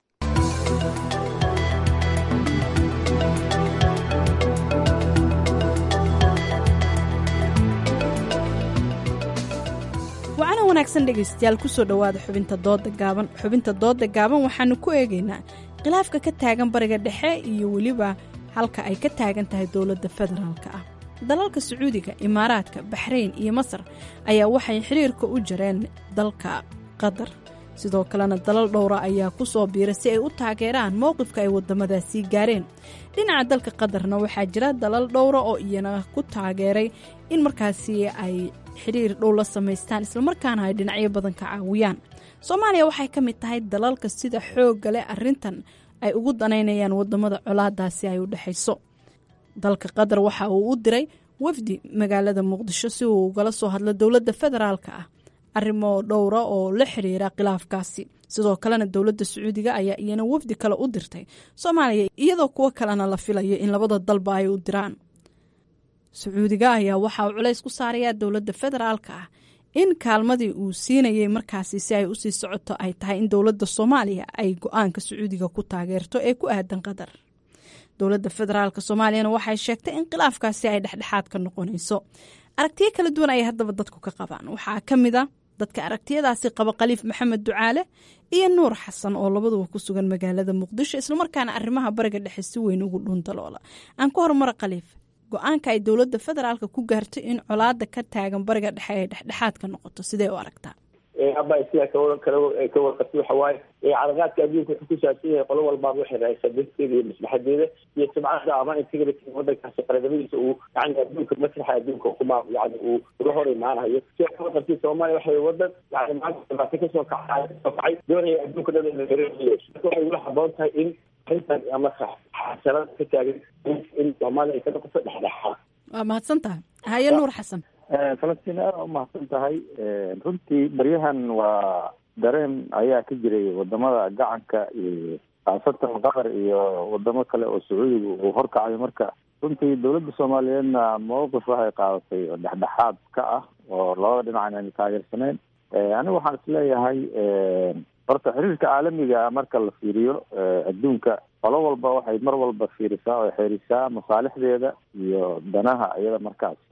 wacana wanaagsan dhegaystayaal kusoo dhowaada xubinta dooda gaaban xubinta dooda gaaban waxaanu ku eegaynaa khilaafka ka taagan bariga dhexe iyo weliba halka ay ka taagan tahay dowladda federaalka ah dalalka sacuudiga imaaraadka baxrayn iyo masar ayaa waxay xiriirka u jareen dalka qatar sidoo kalena dalal dhowra ayaa ku soo biira si ay u taageeraan mowqifka ay waddamadaasii gaareen dhinaca dalka qatarna waxaa jira dalal dhowra oo iyana ku taageeray in markaasi ay xiriir dhow la samaystaan islamarkaana ay dhinacyo badan ka caawiyaan soomaaliya waxay ka mid tahay dalalka sida xoogga leh arrintan ay ugu danaynayaan waddamada colaadaasi ay u dhexayso dalka qatar waxa uu u diray wafdi magaalada muqdisho si uu ugala soo hadlo dowladda federaalka ah arrimo dhowra oo la xiriira khilaafkaasi sidoo kalena dowladda sacuudiga ayaa iyana wafdi kale u dirtay soomaaliya iyadoo kuwo kalena la filayo in labada dalba ay u diraan sacuudiga ayaa waxa uu culays ku saarayaa dowladda federaalka ah in kaalmadii uu siinayay markaasi si ay usii socoto ay tahay in dowladda soomaaliya ay go-aanka sacuudiga ku taageerto ee ku aadan qatar dowladda federaalka soomaaliyana waxay sheegtay in khilaafkaasi ay dhexdhexaad ka noqonayso aragtiyo kala duwan ayay haddaba dadku ka qabaan waxaa ka mid a dadka aragtiyadaasi qaba khaliif maxamed ducaale iyo nuur xasan oo labaduba ku sugan magaalada muqdisho islamarkaana arrimaha bariga dhexe si weyn ugu dhuundaloola aan ku horumara khaliif go-aanka ay dowladda federaalka ku gaartay in colaada ka taagan bariga dhexe ay dhexdhexaad ka noqoto sidee u aragtaa aba sidaa ka warqabta waxa waaye caraqaadka adduunka wuxuu ku saabsan yahay qolo walbaaba waxay raaysaa darteeda iyo maslaxadeeda iyo sumcada ama integrity wadankaasi qaranimadiisa uu yani adduunka masraxa adduunka kuma yani uu uga hor imaanayo sidaa ka warqabtay soomaaliya waxay wadan yani maanta dhibaato kasoo kacay kasoo kacay doonaya adduunka dhan in la gareeyo marka waxay ula haboon tahay in arrintan ama xasanada ka taagan in soomaaliya ay ka noqoto dhexdhexaad waa mahadsan tahay haye nuur xasan falastiin aada u mahadsan tahay runtii baryahan waa dareen ayaa ka jiray wadamada gacanka iyo khaasatan qatar iyo wadamo kale oo sacuudiga uu horkacayo marka runtii dowladda soomaaliyeedna mowqif waxay qaadatay oo dhexdhexaad ka ah oo labada dhinac inayna taageersaneyn anigu waxaan isleeyahay horta xiriirka caalamiga marka la fiiriyo adduunka qolo walba waxay mar walba fiirisaa oo xeerisaa masaalixdeeda iyo danaha iyada markaasi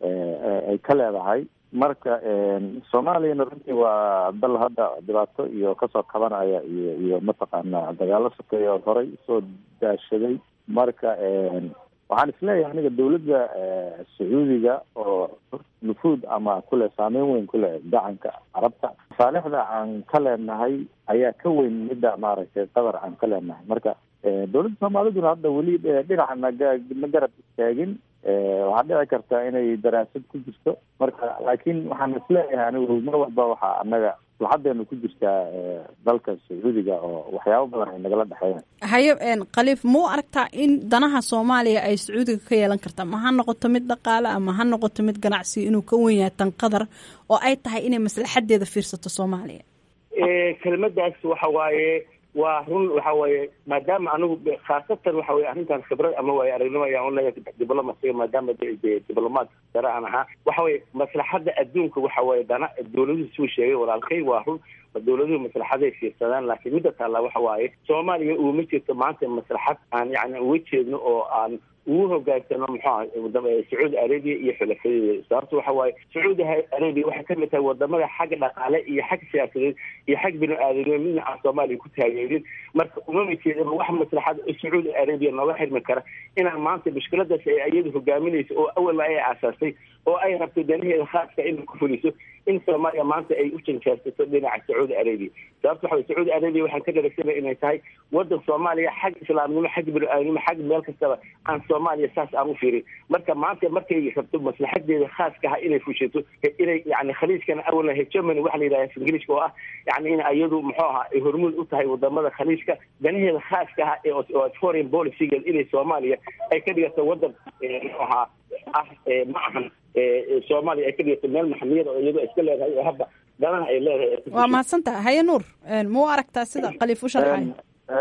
ay ka leedahay marka soomaaliyana runtii waa dal hadda dhibaato iyo kasoo kabanaya iyo iyo mataqaana dagaalo sokeeya oo horey usoo daashaday marka waxaan isleeyahay aniga dawladda sacuudiga oo nufuud ama kule saameyn weyn kuleh gacanka carabta masaalixda aan ka leenahay ayaa ka weyn midda maaragtay qatar aan ka leenahay marka dowladda soomaaliduna hadda weli dhinaca naga ma garab istaagin waxaa dhici karta inay daraasad ku jirto marka laakiin waxaan isleeyahay anigu mar walba waxaa anaga laxadeenu ku jirtaa dalka sacuudiga oo waxyaabo badan ay nagala dhexeeyaan haye khaliif ma u aragtaa in danaha soomaaliya ay sacuudiga ka yeelan karta ma ha noqoto mid dhaqaale ama ha noqoto mid ganacsi inuu ka wen yahay tan qatar oo ay tahay inay maslaxadeeda fiirsato soomaaliya kelmadaas waxa waaye waa run waxa weeye maadaama anigu khaasatan waxa weye arrintan khibrad ama waayo aragnimo ayaan uleeyahay diblomasiga maadaama de diblomaad sare aan ahaa waxa weye maslaxadda adduunka waxa weye dana dawladuhu suu sheegay walaalkay waa run dawladuhu maslaxaday fiirsadaan laakiin midda taalla waxa waaye soomaaliya uma jirto maanta maslaxad aan yani uga jeedno oo aan ugu hogaansano muxuu sacuudi arabia iyo xulafadeeda sababta waxa waaye sacuudi arabia waxay kamid tahay wadamada xagga dhaqaale iyo xag siyaasadeed iyo xag bini aadamnimo midna aan soomaaliya ku taageerin marka umama jeedaba wax maslaxad sacuudi arabia nooga xirmi kara inaan maanta mushkiladaas ay iyadu hogaaminayso oo awalba ay aasaasay oo ay rabto danaheeda khaaska inay ku fuliso in soomaaliya maanta ay u janjaarsato dhinaca sacuudi arabia sababta waxa weye sacuudi arabia waxaan ka dharagsana inay tahay wadan soomaaliya xag islaamnimo xag bini aadamnimo xag meel kastaba aan soomaaliya saas aan u fiirin marka maanta markay rabto maslaxadeeda khaaska ah inay fushato inay yani khaliijkana awalna hegemony waxa la yidhaha ingiliishka oo ah yani in iyadu muxuu ahaa ay hormuud u tahay wadamada khaliijka danaheeda khaaska ah ee foreign policygeed inay soomaaliya ay ka dhigato wadan muxuu ahaa ah ma ahan soomaaliya ay ka dhigato meel maxamiyada oo iyadoo iska leedahay oo hadda danaha ay leedahay waa mahadsantaha haye nuur ma u aragtaa sida khaliif u sharxay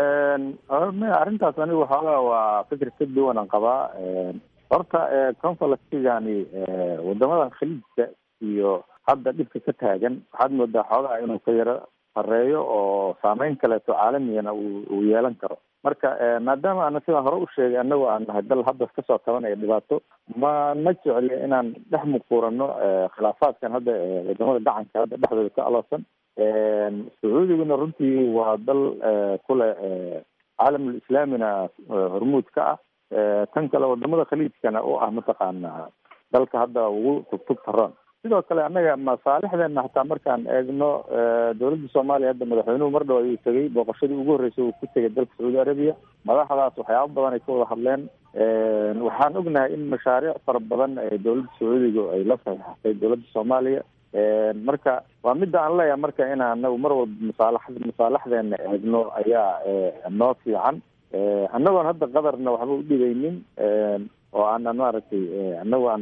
arrintaas anigu waxoogaa waa fikir ka duwan aan qabaa horta conflictigani wadamadan khaliijka iyo hadda dhibka ka taagan waxaad moodaa xoogaa inuu ka yaro sareeyo oo saameyn kaleeto caalamigana uu yeelan karo marka maadaama ana sidaan hore u sheegay anagoo aan nahay dal hadda kasoo tabanaya dhibaato ma ma jecli inaan dhex muquurano khilaafaadkan hadda wadamada gacanka hadda dhexdooda ka aloosan sacuudiguna runtii waa dal kule caalamul islaamina hormuud ka ah tan kale wadamada khaliijkana oo ah mataqaana dalka hadda ugu tugtug taroon sidoo kale annaga masaalixdeena hataa markaan eegno dowladda soomaaliya hadda madaxweynuhu mar dhow ayuu tegay booqashadii ugu horreysay uu ku tegay dalka sacuudi arabiya madaxdaas waxyaaba badan ay ka wada hadleen waxaan ognahay in mashaariic fara badan ee dowladda sacuudiga ay la saxiixatay dowladda soomaaliya marka waa midda aan leeyahay marka in anagu mar walba masaalax masaalaxdeena eegno ayaa noo fiican annagoon hadda qadarna waxba u dhigaynin oo aanan maaragtay annagu aan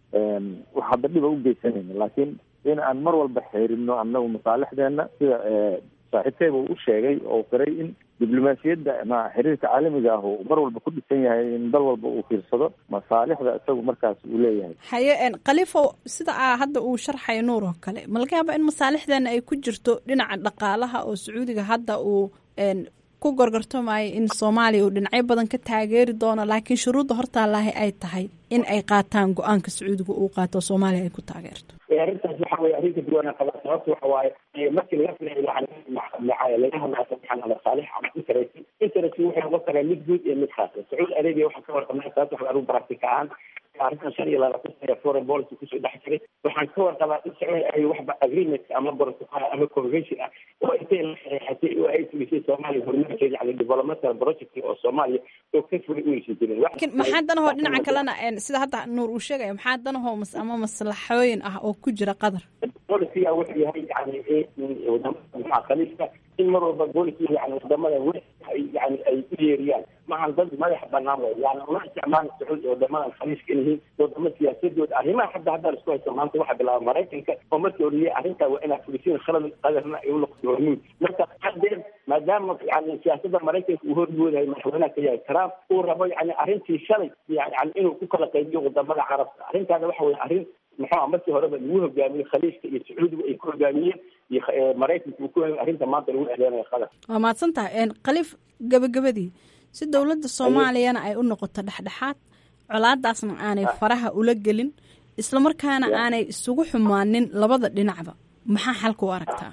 wax hadda dhiba u geysanayna laakiin in aan mar walba xeerino annagu masaalixdeena sida saaxiibkeyba uu u sheegay oo qiray in diblomaasiyadda ma xiriirka caalamiga ah uu mar walba ku dhisan yahay in dal walba uu fiirsado masaalixda isagu markaas uu leeyahay haye khaliifow sida a hadda uu sharxayo nuur oo kale ma laga yaaba in masaalixdeena ay ku jirto dhinaca dhaqaalaha oo sacuudiga hadda uu ku gorgortamaayo in soomaaliya uu dhinacyo badan ka taageeri doono laakiin shuruudda hortaalaahi ay tahay in ay qaataan go-aanka sacuudiga uu qaato soomaaliya ay ku taageerto arrintaas waxa weye arrinka duwana qabaa sababta waxa waaye markii laga filayo laga hadlaayo waxaan masaalix ama interest interest wuxuu noqon karaa mid guud iyo mid khaasa sacuudi arabia waxaan ka warqabnay sababta waxa anu practica ahaan arrintan shan iyo labaatan sana foreign policy kusoo dhex jiray waxaan ka warqabaa in sacuudi arabia waxba agreement ama protocol ama convention ah oo intay la saxeexatay oo ay fulisay soomaaliya horumarkeeda yani developmental project oo soomaaliya oo ka fuli u heshin jirin laakiin maxaa danahoo dhinaca kalena sida hadda nuur uu sheegaya maxaa danahoo ama maslaxooyin ah oo ku jira qatar bolisiga wuxuu yahay yani wadamada khaliifka in mar walba bolisiga yani wadamada we yani ay u yeeriyaan maahan dad madax banaan way yani uma isticmaala sacuudi wadamadan khaliifka yihiin wadamo siyaasadooda arrimaha hadda hadda la isku haysto maanta waxaa bilaaba maraykanka oo markii horiyey arrintaa waa inaa fulisiin khalad qadarna ay unoqoto hormuud marka hadeer maadaama yani siyaasada maraykanka uu hormoodahay madaxweynaha ka yahay trump uu rabo yani arrintii shalay yani inuu ku kala qaybiyo wadamada carabta arrintaana waxa weye arrin muxuu markii horeba lagu hogaamiyey khaliifka iyo sacuudiga ay ku hogaamiyeen iyo maraykanka uu ku hogaamiye arrinta maanta lagu eedeynayo qatar waa mahadsantahay khaliif gabagabadii si dowladda soomaaliyana ay u noqoto dhexdhexaad colaadaasna aanay faraha ula gelin islamarkaana aanay isugu xumaanin labada dhinacba maxaa xalka u aragtaa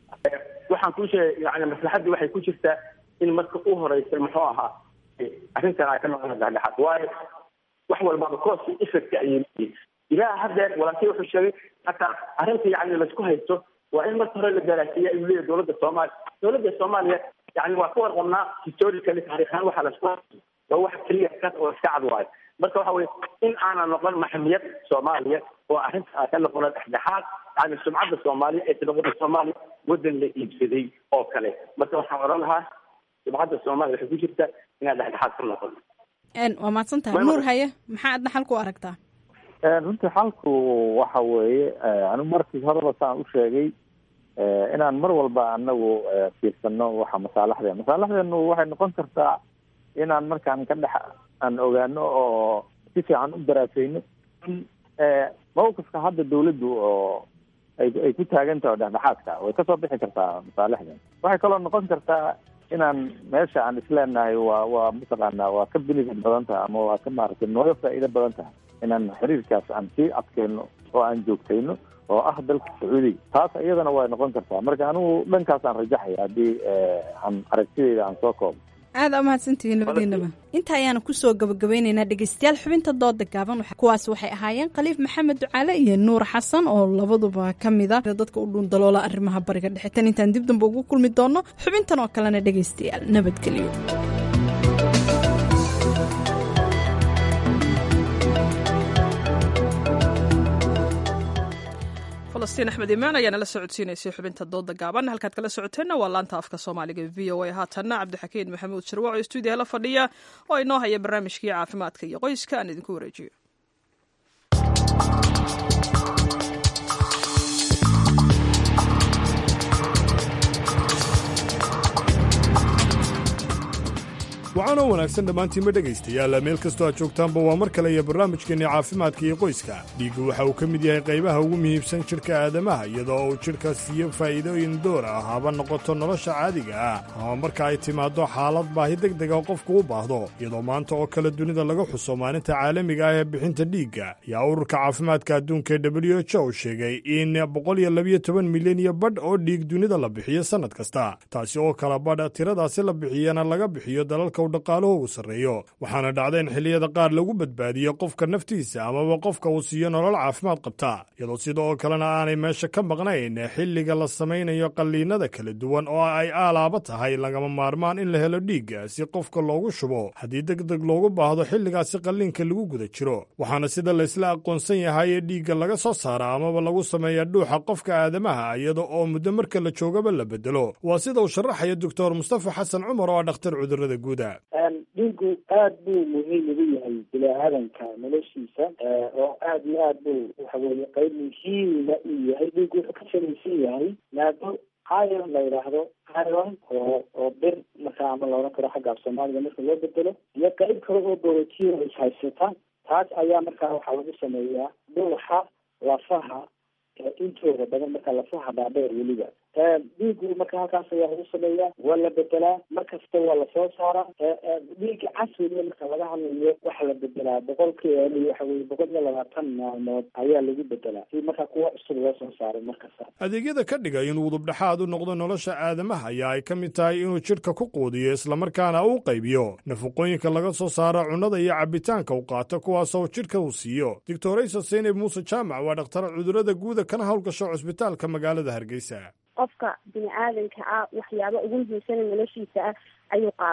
waxaan kuu sheegay yani maslaxaddii waxay ku jirtaa in marka u horeysa muxuu ahaa arrintan ay ka noqon dhexdhexaad waayo wax walbaba cost effect ayay leeyihin ilaa hadeer walaalkii wuxuu sheegay hataa arrinta yani laisku haysto waa in marka hore la daraasiya ayuu leeyahy dowladda soomaaliya dowladda soomaaliya yani waa ka warqabnaa historically taariikhaan waxaa laisku haysto waa wax keliya kas oo iska cad waayo marka waxa weye in aanan noqon maxmiyad soomaaliya oo arrinta aa ka noqona dhexdhexaad yani sumcadda soomaaliya ee noqota soomaaliya waddan la iibsaday oo kale marka waxaan oran lahaa sumcadda soomaaliya waxay ku jirta inaad dhexdhexaad ka noqon waa mahadsan tahay nuur haye maxaa adna xalka u aragtaa runtii xalku waxa weeye anigu markii horeba saan u sheegay inaan mar walba anagu fiirsano waxa masaalaxdeen masaalaxdeenu waxay noqon kartaa inaan markaan ka dhex aan ogaano oo si fiican u daraaseyno in mawqifka hadda dawladdu oo ay ay ku taagan tahay oo dhexdhexaadka way kasoo bixi kartaa masaalixdan waxay kaloo noqon kartaa inaan meesha aan isleenahay waa waa mataqaanaa waa ka benefit badan tahay ama waa ka maaragtay nooga faa'iido badan tahay inaan xiriirkaas aan sii adkeyno oo aan joogtayno oo ah dalka sacuudiga taas iyadana way noqon kartaa marka anigu dhankaasaan rajaxaya haddii aan aragtideyda aan soo koobo aada aa mahadsantihiin labadiinaba inta ayaanu kusoo gabagabaynaynaa dhegeystayaal xubinta dooda gaaban kuwaas waxay ahaayeen khaliif maxamed ducaale iyo nuur xasan oo labaduba ka mid a dadka u dhuundaloola arrimaha bariga dhexe tan intaan dib damba ugu kulmi doono xubintan oo kalena dhegeystayaal nabadgelyo falastiin axmed imaan ayaa nala socodsiinaysay xubinta dooda gaaban halkaad kala socoteenna waa laanta afka soomaaliga v o a haatanna cabdixakiin maxamuud sharwac oo stuudiyaha la fadhiya oo inoo haya barnaamijkii caafimaadka iyo qoyska aan idinku wareejiyo waxaanoo wanaagsan dhammaantiinma dhegaystayaal meel kastoo aad joogtaanba waa mar kale iyo barnaamijkeenni caafimaadka iyo qoyska dhiiggu waxa uu ka mid yahay qaybaha ugu muhiimsan jidhka aadamaha iyadoo uu jidhka siiyo faa'iidooyin door ah haba noqoto nolosha caadiga ah ama marka ay timaaddo xaalad baahi degdega oo qofku u baahdo iyadoo maanta oo kale dunida laga xuso maalinta caalamiga ah ee bixinta dhiigga ayaa ururka caafimaadka adduunka ee w h o sheegay in milyan iyo badh oo dhiig dunida la bixiyo sannad kasta taasi oo kala badh tiradaasi la bixiyana laga bixiyo dalalka u dhaqaalahoogu sarreeyo waxaana dhacda in xilliyada qaar lagu badbaadiyo qofka naftiisa amaba qofka uu siiyo nolol caafimaad qabta iyadoo sida oo kalena aanay meesha ka maqnayn xilliga la samaynayo qalliinada kala duwan oo ay aalaaba tahay lagama maarmaan in la helo dhiigga si qofka loogu shubo haddii deg deg loogu baahdo xilligaasi qalliinka lagu guda jiro waxaana sida laysla aqoonsan yahay ee dhiigga laga soo saara amaba lagu sameeya dhuuxa qofka aadamaha iyada oo muddo marka la joogaba la bedelo waa sida uu sharaxaya doctor mustafa xasan cumar oo ah dhakhtar cudurrada guuda dhiigu aad buu muhiim ugu yahay bini-aadanka noloshiisa oo aad iyo aad buu waxa weye qeyb muhiima uu yahay dhiigu wuxuu ka samaysan yahay maado iron la yidhaahdo iron oo oo bir markaa ama laodhan karo xagga af soomaaliga marka loo bedelo iyo qeyb kale oo borotiin is haysata taas ayaa markaa waxaa lagu sameeyaa dhuuxa lafaha intooda badan marka lafaha dhaadheer weliba dhiigu marka halkaas ayaa lagu sameeyaa waa la bedelaa mar kasta waa lasoo saaraa dhiiga casriga marka laga hadlayo waxa la bedelaa boqolkiiba waxa weye boqol iyo labaatan maalmood ayaa lagu bedelaa si marka kuwa cusub loo soo saaray markasta adeegyada ka dhiga inuu udubdhexaad u noqdo nolosha aadamaha ayaa ay ka mid tahay inuu jidhka ku quudiyo islamarkaana uu qaybiyo nafaqooyinka laga soo saaro cunnada iyo cabitaanka u qaato kuwaasoo jidhka uu siiyo doctoraysa seynab muuse jaamac waa dhakhtar cudurrada guuda kana howlgasho cusbitaalka magaalada hargeysa qofka bini aadanka ah waxyaaba ugu muhiimsana noloshiisa ah ayuu qaadaa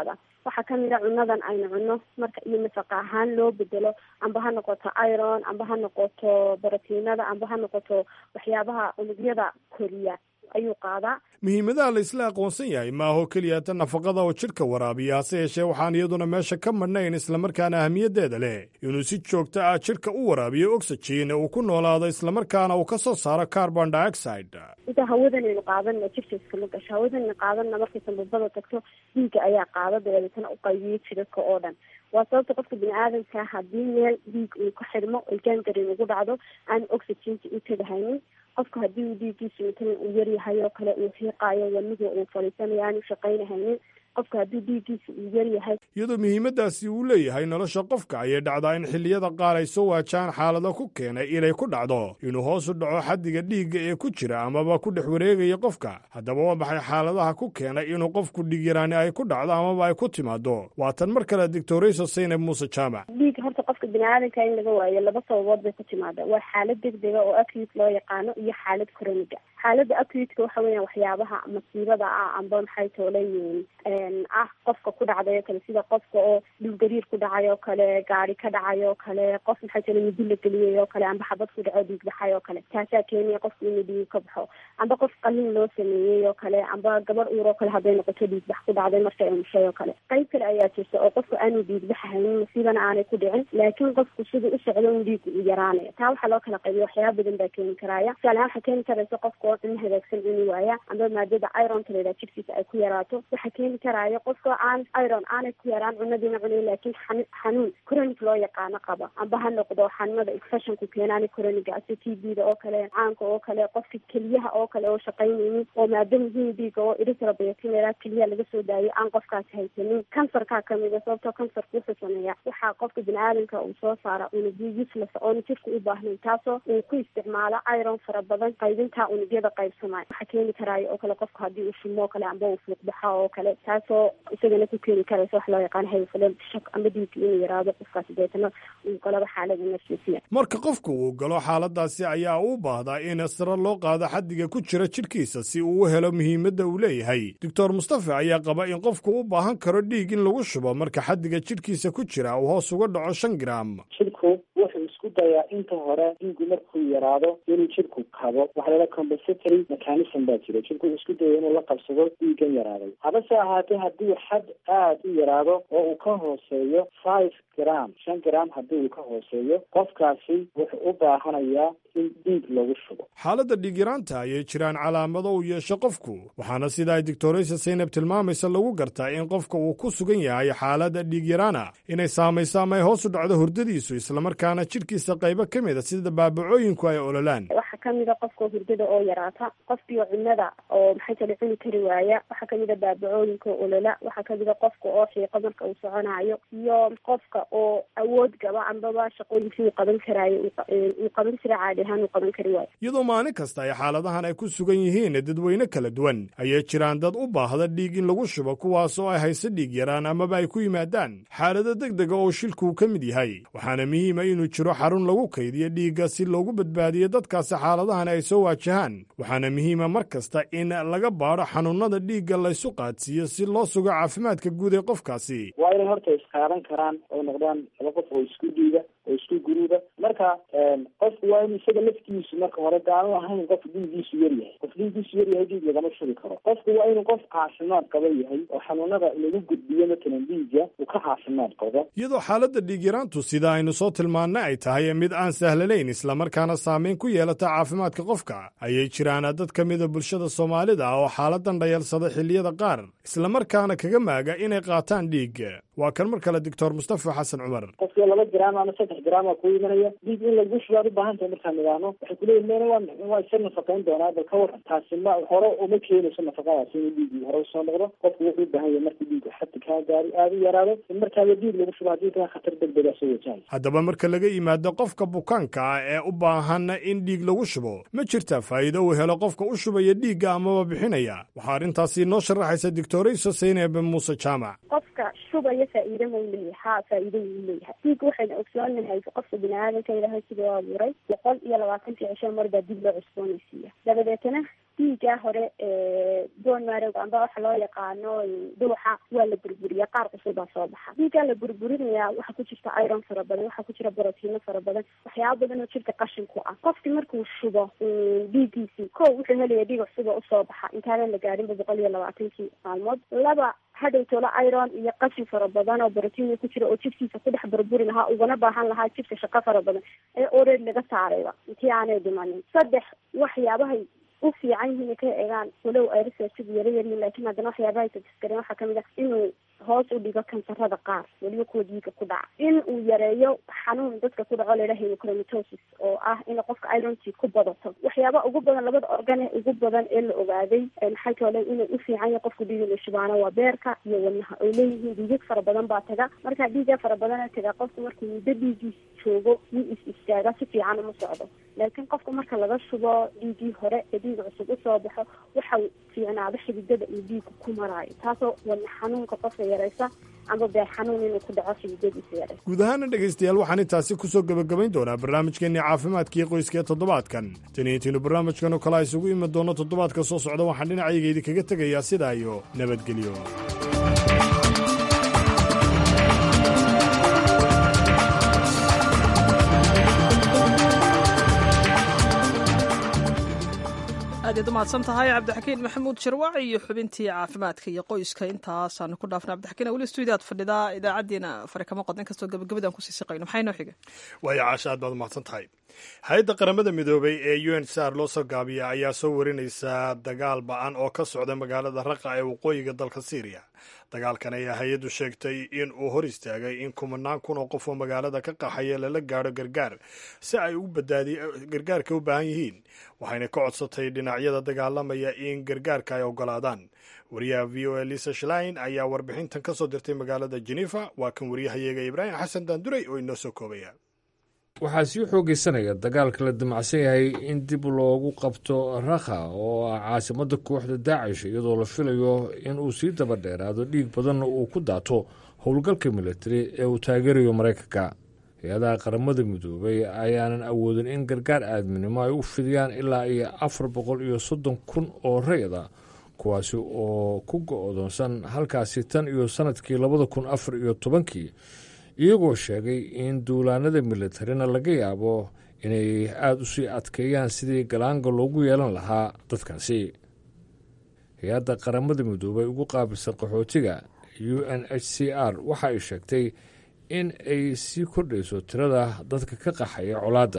waxaa kamid a cunadan aynu cunno marka iyo nafaqa ahaan loo bedelo amba ha noqoto iron amba ha noqoto borotiinada amba ha noqoto waxyaabaha unugyada koriya ayuu qaadaa muhiimadaha la isla aqoonsan yahay maaho keliya ta nafaqada oo jidhka waraabiya hase yeeshee waxaan iyaduna meesha ka madhnayn islamarkaana ahmiyaddeeda leh inuu si joogto ah jidhka u waraabiyo oxygen uu ku noolaado islamarkaana uu ka soo saaro carbon dioxide inta hawadanaynu qaadanna jirka iskama gasho hawadanaynu qaadanna markay sanbabada tagto dhiigga ayaa qaada dabeetana u qaybiyo jidhadka oo dhan waa sababta qofka bini aadamka haddii meel dhiig uu ka xidhmo oy gangarin ugu dhacdo aan oxygenka u tegahaynin qofka haddii uu dhiiggiisu matalan uu yaryahay oo kale uu xiiqaayo wadniga uu fadhiisanayo aanu shaqaynahaynin qofka haddii dhiiggiisa uu yaryahay iyadoo muhiimaddaasi uu leeyahay nolosha qofka ayay dhacdaa in xilliyada qaar ay soo waajaan xaalado ku keenay inay ku dhacdo inuu hoos u dhaco xaddiga dhiigga ee ku jira amaba ku dhex wareegaya qofka haddaba waa maxay xaaladaha ku keenay inuu qofku dhiigyaraani ay ku dhacdo amaba ay ku timaado waa tan mar kale doctorayso saynab muuse jaamac dhiig horta qofka bini aadamka in laga waayo laba sababood bay ku timaada waa xaalad degdega oo acute loo yaqaano iyo xaalad chroniga xaaladda acuteka waxa weeyaan waxyaabaha masiibada ah amba maxay toolayiin ah qofka ku dhacday oo kale sida qofka oo dhulgariir ku dhacay oo kale gaari ka dhacay oo kale qof maxay tola midi la geliyay oo kale amba xabad ku dhaco dhiig baxay oo kale taasaa keenaya qofka inuu dhiig ka baxo amba qof qalin loo sameeyey oo kale amba gabar uur oo kale hadday noqoto dhiig bax ku dhacday markay umushay oo kale qayb kale ayaa jirta oo qofka aanu dhiig bax haynin masiibana aanay ku dhicin laakiin qofku siduu u socdo un dhiigu u yaraanaya taa waxaa loo kala qaybiya waxyaaba badan baa keeni karaya tusaale ahaan waxaa keeni karaysa qofka oo cunno hagaagsan cuni waaya amba maadada ironta la yidhaha jirkiisa ay ku yaraato waxaa keeni karaya qofka aan iron aanay ku yaraan cunadiina cunay laakiin xanuun chronic loo yaqaano qaba amba ha noqdo xanuunada infectionku keenaani chroniga ase t b da oo kale caanka oo kale qofka keliyaha oo kale oo shaqaynaynin oo maado muhiim dhiiga oo erythropoietin la yidhaha keliyaha laga soo daayo aan qofkaasi haysanin kansarkaa kamida sababtoo kansarka wuxuu sameeya waxaa qofka bini aadamka uu soo saara unugyo useless oona jirka u baahnayn taasoo uu ku isticmaalo iron fara badan qaybintaa unugyada qaybsamaya waxaa keeni karaayo oo kale qofka haddii uu shimo oo kale amba uu fuuqbaxo oo kale taasoo isagana ku keeni karaysa wax loo yaqaan hayfalen shak amba dhiigga inuu yaraado qofkaasi deetana uu galaba xaalada nafsiisiya marka qofku uu galo xaaladaasi ayaa u baahdaa in sare loo qaado xaddiga ku jira jidhkiisa si uu u helo muhiimadda uu leeyahay doctor mustafa ayaa qaba in qofku u baahan karo dhiig in lagu shubo marka xaddiga jidhkiisa ku jira uu hoos uga dhaco shan gram jidhku wuxuu isku dayaa inta hore dhiigu markuu yaraado inuu jidhku kabo waxa la compensatory mechanism baa jira jidhku isku daya inuu la qabsado dhiigan yaraaday habase ahaatee haddii xad aada u yaraado oo uu ka hooseeyo five gram shan gram haddii uu ka hooseeyo qofkaasi wuxuu u baahanayaa in dhiig lagu shubo xaaladda dhiigyaraanta ayay jiraan calaamado uu yeesho qofku waxaana sida ay doctoraysa saynab tilmaamaysa lagu gartaa in qofka uu ku sugan yahay xaaladda dhiigyaraana inay saamayso ama ay hoos u dhacdo hurdadiisu islamarkaana jidhkiisa qaybo ka mid a sida baabacooyinku ay ololaan waxaa kamid a qofka hurdada oo yaraata qofkii cunada oo maxay tala cuni kari waaya waxaa kamid a baabacooyinka oo olola waxaa kamid a qofka oo xiiqo marka uu soconayo iyo qofka oo awood gaba ambaba shaqooyinkii uu qaban karaayo uu qaban jira caadi ahaan uu qaban kari waayo iyadoo maalin kasta ay xaaladahan ay ku sugan yihiin dadweyne kala duwan ayay jiraan dad u baahda dhiig in lagu shubo kuwaas oo ay hayse dhiig yaraan amaba ay ku yimaadaan xaalado deg dega oo shilkuu ka mid yahay waxaana muhiima inuu jiro xarun lagu kaydiyo dhiigga si loogu badbaadiyo dadkaasi xaaladahan ay soo waajahaan waxaana muhiima mar kasta in laga baadho xanuunada dhiigga laysu qaadsiiyo si loo sugo caafimaadka guud ee qofkaasi waa inay horta isqaadan karaan oo noqdaan laba qof oo isku dhiiga oo isku guruuba marka qofku waa inu isaga laftiisu marka hore daanu ahayn qof dhiigiisu yar yahay qof dhiigiisu yar yahay dhiig lagama shubi karo qofku waa inuu qof caafimaad qaba yahay oo xanuunada lagu gudbiyo matalan dhiigga uu ka caafimaad qabo iyadoo xaaladda dhiigyaraantu sida aynu soo tilmaannay ay tahay mid aan sahlanayn islamarkaana saamayn ku yeelata caafimaadka qofka ayay jiraan dad ka mida bulshada soomaalida oo xaaladan dhayalsada xilliyada qaar islamarkaana kaga maaga inay qaataan dhiig waa kan mar kale doctor mustafa xasan cumar qofkii laba gram ama saddex gram aa ku imanaya dhiig in lagu shubaad u baahan tahay markaan nidaano waxay kuleeyihin mena waa waa isa nafaqayn doonaa bal ka waran taasi ma hore uma keenayso nafaqadaasi inuu dhiigii hore usoo noqdo qofku wuxuu u baahan yahay markii dhiigu xaddi kaa gaari aada u yaraado in markaaba dhiig lagu shubo haddii kaa khatar degdega soo wajahay haddaba marka laga yimaado qofka bukaanka ah ee u baahan in dhiig lagu shubo ma jirta faa'iido uu helo qofka u shubaya dhiigga amaba bixinaya waxaa arrintaasi noo sharaxaysa doctorayso saynab muuse jaamac qofka shubaya faa'iida ma u leeyahay haa faa'iida wuu leeyahay dhiigga waxaynu ogsoonahay qofka bini-aadanka ilaahay sidoo abuuray boqol iyo labaatankii cisho mar baa dib loo cusboonaysiiya dabadeetana dhiigaa hore bon marog amba waxa loo yaqaano dhuuxa waa la burburiya qaar cusubaa soo baxa dhiigaa la burburinaya waxaa ku jirta iron fara badan waxaa ku jira brotiino fara badan waxyaaba badan oo jirka qashin ku ah qofki markuu shubo dhiigiisii ko wuxuu helaya dhiig cusuba usoo baxa intaanan la gaadhinba boqol iyo labaatankii maalmood laba hadhow tolo iron iyo qashin fara badan oo brotiin ku jira oo jirkiisa ku dhex burburi lahaa ugana baahan lahaa jirka shaqo fara badan ee oreed laga saarayba intii aanay dhimanin saddex waxyaabahay u fiican yihiin ay ka eegaan walow ay researchadu yara yaryihin laakiin haddana waxyaabahay tadiskareen waxaa kamid ah inuu hoos u dhigo kansarada qaar weliba kuwa dhiiga ku dhaca in uu yareeyo xanuun dadka ku dhaco layidhaha hemochromatosis oo ah in qofka ironti ku badato waxyaaba ugu badan labada organ ee ugu badan ee la ogaaday maxay toole inay u fiican yahay qofka dhiiga la shubaano waa beerka iyo wadnaha oy leeyihiin dhiigag fara badan baa taga marka dhiiga fara badana taga qofka markuu muddo dhiigiis joogo wuu is istaaga si fiican uma socdo laakiin qofka marka laga shubo dhiigii hore ee dhiiga cusub usoo baxo waxa fiicnaada xididada iyo dhiiga ku maraayo taasoo wadna xanuunka qofka yaraysa ama beer xanuun inuu ku dhaco xididadiisa yaraysa guud ahaana dhegaystayaal waxaan intaasi kusoo gebagabayn doonaa barnaamijkeenii caafimaadkii qoyska ee toddobaadkan taniintiinu barnaamijkan oo kale a isugu imi doono toddobaadka soo socda waxaan dhinacayga idinkaga tegayaa sidaa iyo nabadgelyo aad yaad umahadsan tahay cabdixakiin maxamuud sharwac iyo xubintii caafimaadka iyo qoyska intaasaanu ku dhaafna cabdixakiin weli stuudiyaad fadhidaa idaacaddiina fari kama qodin kastoo gabagabadaan kusii siqayno maxay noo xiga waayo caasha aad baad umahadsan tahay hay-adda qaramada midoobay ee u n sar loo soo gaabiya ayaa soo warinaysaa dagaal ba-an oo ka socda magaalada raqa ee waqooyiga dalka syriya dagaalkan ayaa hay-addu sheegtay in uu hor istaagay in kumanaan kun oo qof oo magaalada ka qaxaya lala gaadho gargaar si ay u badbaadi gargaarka u baahan yihiin waxayna ka codsatay dhinacyada dagaalamaya in gargaarka ay ogolaadaan wariyaha v o a lisa shlein ayaa warbixintan ka soo dirtay magaalada genefa waa kan wariyahayaga ibraahim xasan daanduray oo inoo soo koobaya waxaa sii xoogaysanaya dagaalka la damacsan yahay in dib loogu qabto rakha oo ah caasimadda kooxda daacish iyadoo la filayo in uu sii daba dheeraado dhiig badanna uu ku daato howlgalka militari ee uu taageerayo maraykanka hay-adaha qaramada midoobay ayaanan awoodin in gargaar aadminimo ay u fidiyaan ilaa iyo afar boqol iyo soddon kun oo rayda kuwaasi oo ku go-doonsan halkaasi tan iyo sannadkii labada kun afar iyo tobankii iyagoo sheegay in duulaanada militarina laga yaabo inay aada u sii adkeeyaan sidii galaanga loogu yeelan lahaa dadkaasi hay-adda qaramada midoobay ugu qaabilsan qaxootiga u n h c r waxa ay sheegtay in ay sii kordhayso tirada dadka ka qaxaya colaadda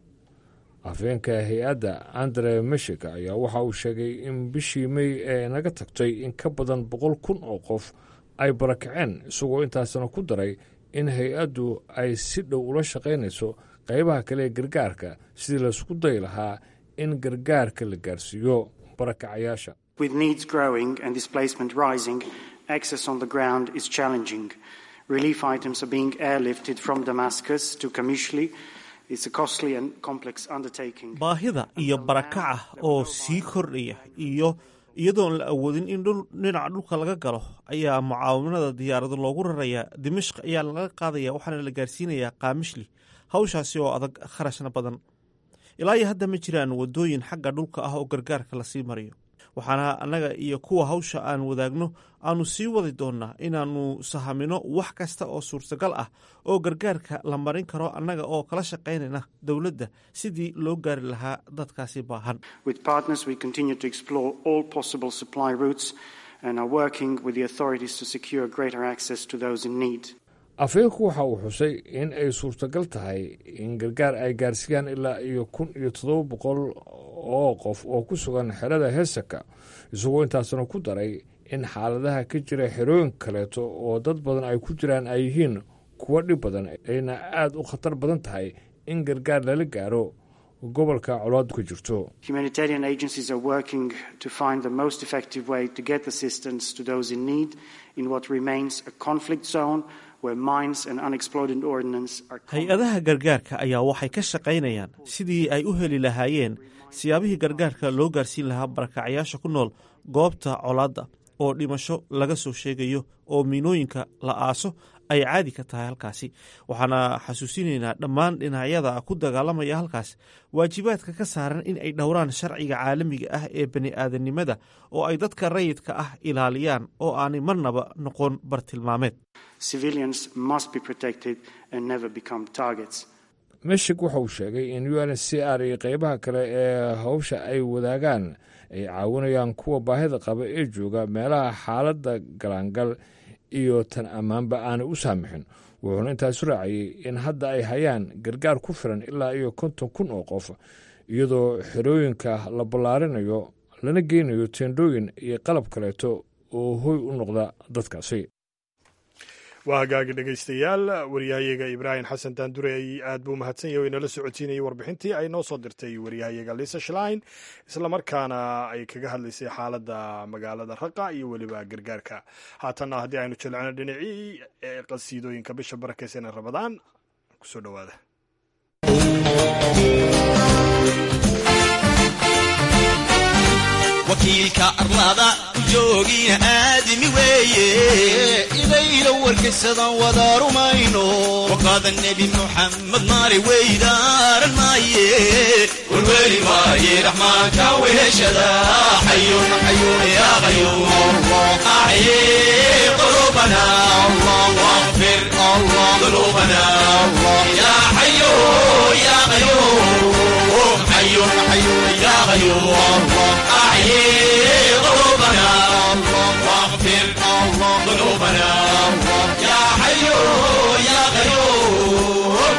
afeenka hay-adda andre meshika ayaa waxa uu sheegay in bishii mey ee naga tagtay in ka badan boqol kun oo qof ay barakaceen isagoo intaasna ku daray in hay-addu ay si dhow ula shaqaynayso qaybaha kale ee gargaarka sidii laisku dayi lahaa in gargaarka la gaarsiiyo barakacayaasha With needs growing and displacement rising, access on the ground is challenging. Relief items are being airlifted from Damascus to Kamishli. It's a costly and complex undertaking. baahida iyo barakaca oo sii kordhaya iyo iyadoon la awoodin in dhul dhinaca dhulka laga galo ayaa mucaawanada diyaarado loogu rarayaa dimashq ayaa laga qaadaya waxaana la gaarsiinayaa kaamishli hawshaasi oo adag kharashna badan ilaa iyo hadda ma jiraan wadooyin xagga dhulka ah oo gargaarka lasii mariyo waxaana annaga iyo kuwa hawsha aan wadaagno aanu sii wadi doonnaa inaannu sahamino wax kasta oo suurtagal ah oo gargaarka la marin karo annaga oo kala shaqaynayna dowladda sidii loo gaari lahaa dadkaasi baahan With partners, we continue to explore all possible supply routes and are working with the authorities to secure greater access to those in need. afeenku waxa uu xusay in ay suurtagal tahay in gargaar ay gaarsiiyaan ilaa iyo kun iyo toddoba boqol oo qof oo ku sugan xerada heesaka isagoo intaasna ku daray in xaaladaha ka jira xerooyin kaleeto oo dad badan ay ku jiraan ay yihiin kuwo dhib badan ayna aada u khatar badan tahay in gargaar lala gaaro gobolka colaadu ka jirto Humanitarian agencies are working to find the most effective way to get assistance to those in need in what remains a conflict zone where mines and unexploded ordnance are hay-adaha gargaarka ayaa waxay ka shaqaynayaan sidii ay u heli lahaayeen siyaabihii gargaarka loo gaarsiin lahaa barakacyaasha ku nool goobta colaadda oo dhimasho laga soo sheegayo oo miinooyinka la aaso ay caadi ka tahay halkaasi waxaana xasuusinaynaa dhammaan dhinacyada ku dagaalamaya halkaas waajibaadka ka saaran in ay dhowraan sharciga caalamiga ah ee bani aadanimada oo ay dadka rayidka ah ilaaliyaan oo aanay marnaba noqon bartilmaameed meshik waxa uu sheegay in u n c r iyo qeybaha kale ee hawsha ay wadaagaan ay caawinayaan kuwa baahida qaba ee jooga meelaha xaaladda galaangal iyo tan ammaanba aanay u saamixin wuxuuna intaasu raaciyey in hadda ay hayaan gargaar ku filan ilaa iyo konton kun oo qof iyadoo xerooyinka la ballaarinayo lana geynayo teendhooyin iyo qalab kaleeto oo hoy u noqda dadkaasi waa hagaagi dhegaystayaal waryahayaga ibraahim xasan daandure aad buu mahadsan yahay o inala socodsiinayay warbixintii ay noo soo dirtay waryahayaga lisa shlein islamarkaana ay kaga hadlaysay xaaladda magaalada raqa iyo weliba gargaarka haatanna haddii aynu jilcino dhinacii qasiidooyinka bisha barakeysan ramadaan kusoo dhowaada wakiilka arlada ku joogina aadami weeye idayla warkaysadan wada rumayno waqaada nebi muxamed maali weydaaran maaye warweli maaye raxmaanka weheshada xayun xayun ya qayuum axye qulubana waqfir qulubana ya xayu ya qayuum xayun xayun ya qayuum أحيي قلوبنا واغفر ذنوبنا يا حي يا قيوم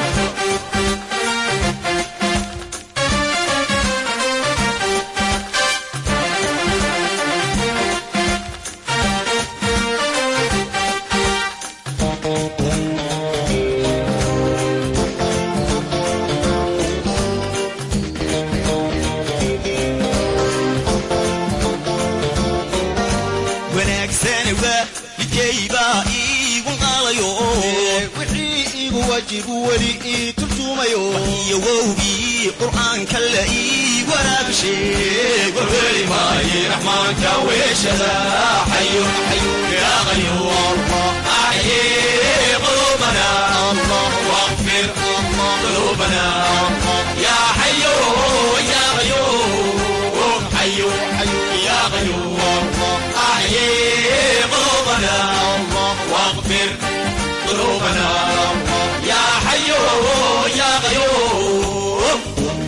wowgii qur'aanka la ii waraabisheeg warweli maaye raxmaanka weeshada xayun xayun ya qayuum axye qulubana waqfir qulubana ya xayu ya qayuum xayu ya qayuum axye qulubana waqfir qulubana ya xayu ya qayuum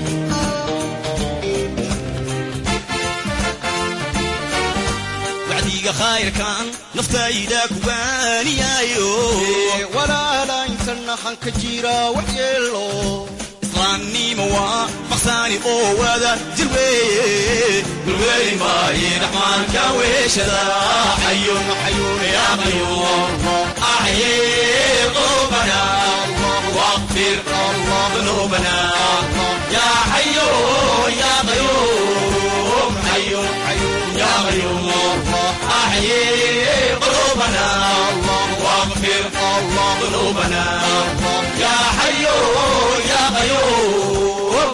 wacdiga khayrkan naftayda kuwaaniyaayo walaala intana hanka jira waxyeelo islaamnimo waa maqsaani oo wada jir weeye gulweeli maaye raxmaanka weeshada xayun xayun ya qayuum axye qulubana واغفر ذنوبنا يا حي يا قيوم حي يا قيوم أحيي قلوبنا واغفر ذنوبنا يا حي يا قيوم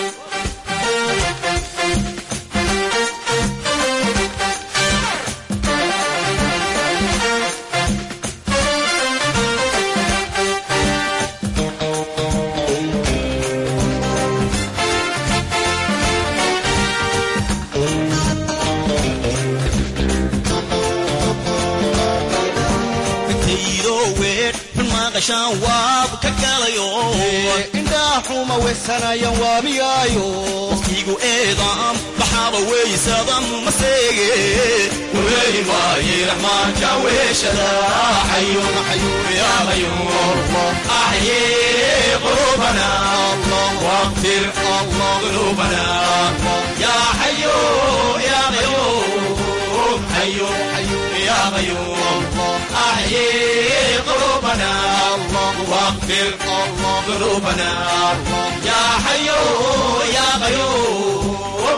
waab ka galayo indhaxuma weysanayan waamiyaayo waqtigu eedaam baxaaba weysadam maseege warweeli maaye raxmaanka weeshada xayun xayun ya qayuum axye qulubana waqfir qulubana ya xayu ya qayuum xayun xayun ya qayuum axye قلوبنا واغفر ذنوبنا يا حي يا قيوم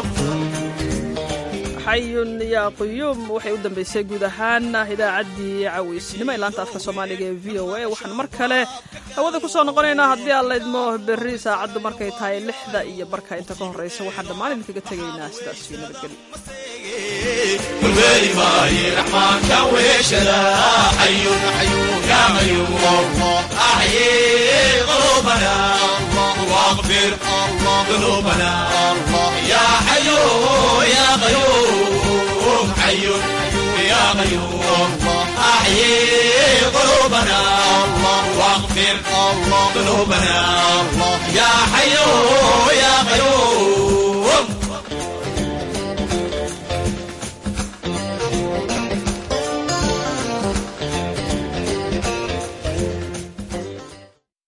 xayun yaa quyuum waxay u dambaysay guud ahaan idaacaddii cawiisnimo ee laanta afka soomaaliga ee v o a waxaan mar kale hawada ku soo noqonaynaa haddii aan laydmo berri saacaddu markay tahay lixda iyo barka inta ka horraysa waxaan dhammaan idinkaga tegaynaa sidaas iyo nabadgelyo والويلي ماي رحمن كويش لا حي حي يا غيور أحيي قلوبنا واغفر ذنوبنا يا حي يا غيور حي يا غيور أحيي قلوبنا واغفر ذنوبنا يا حي يا غيور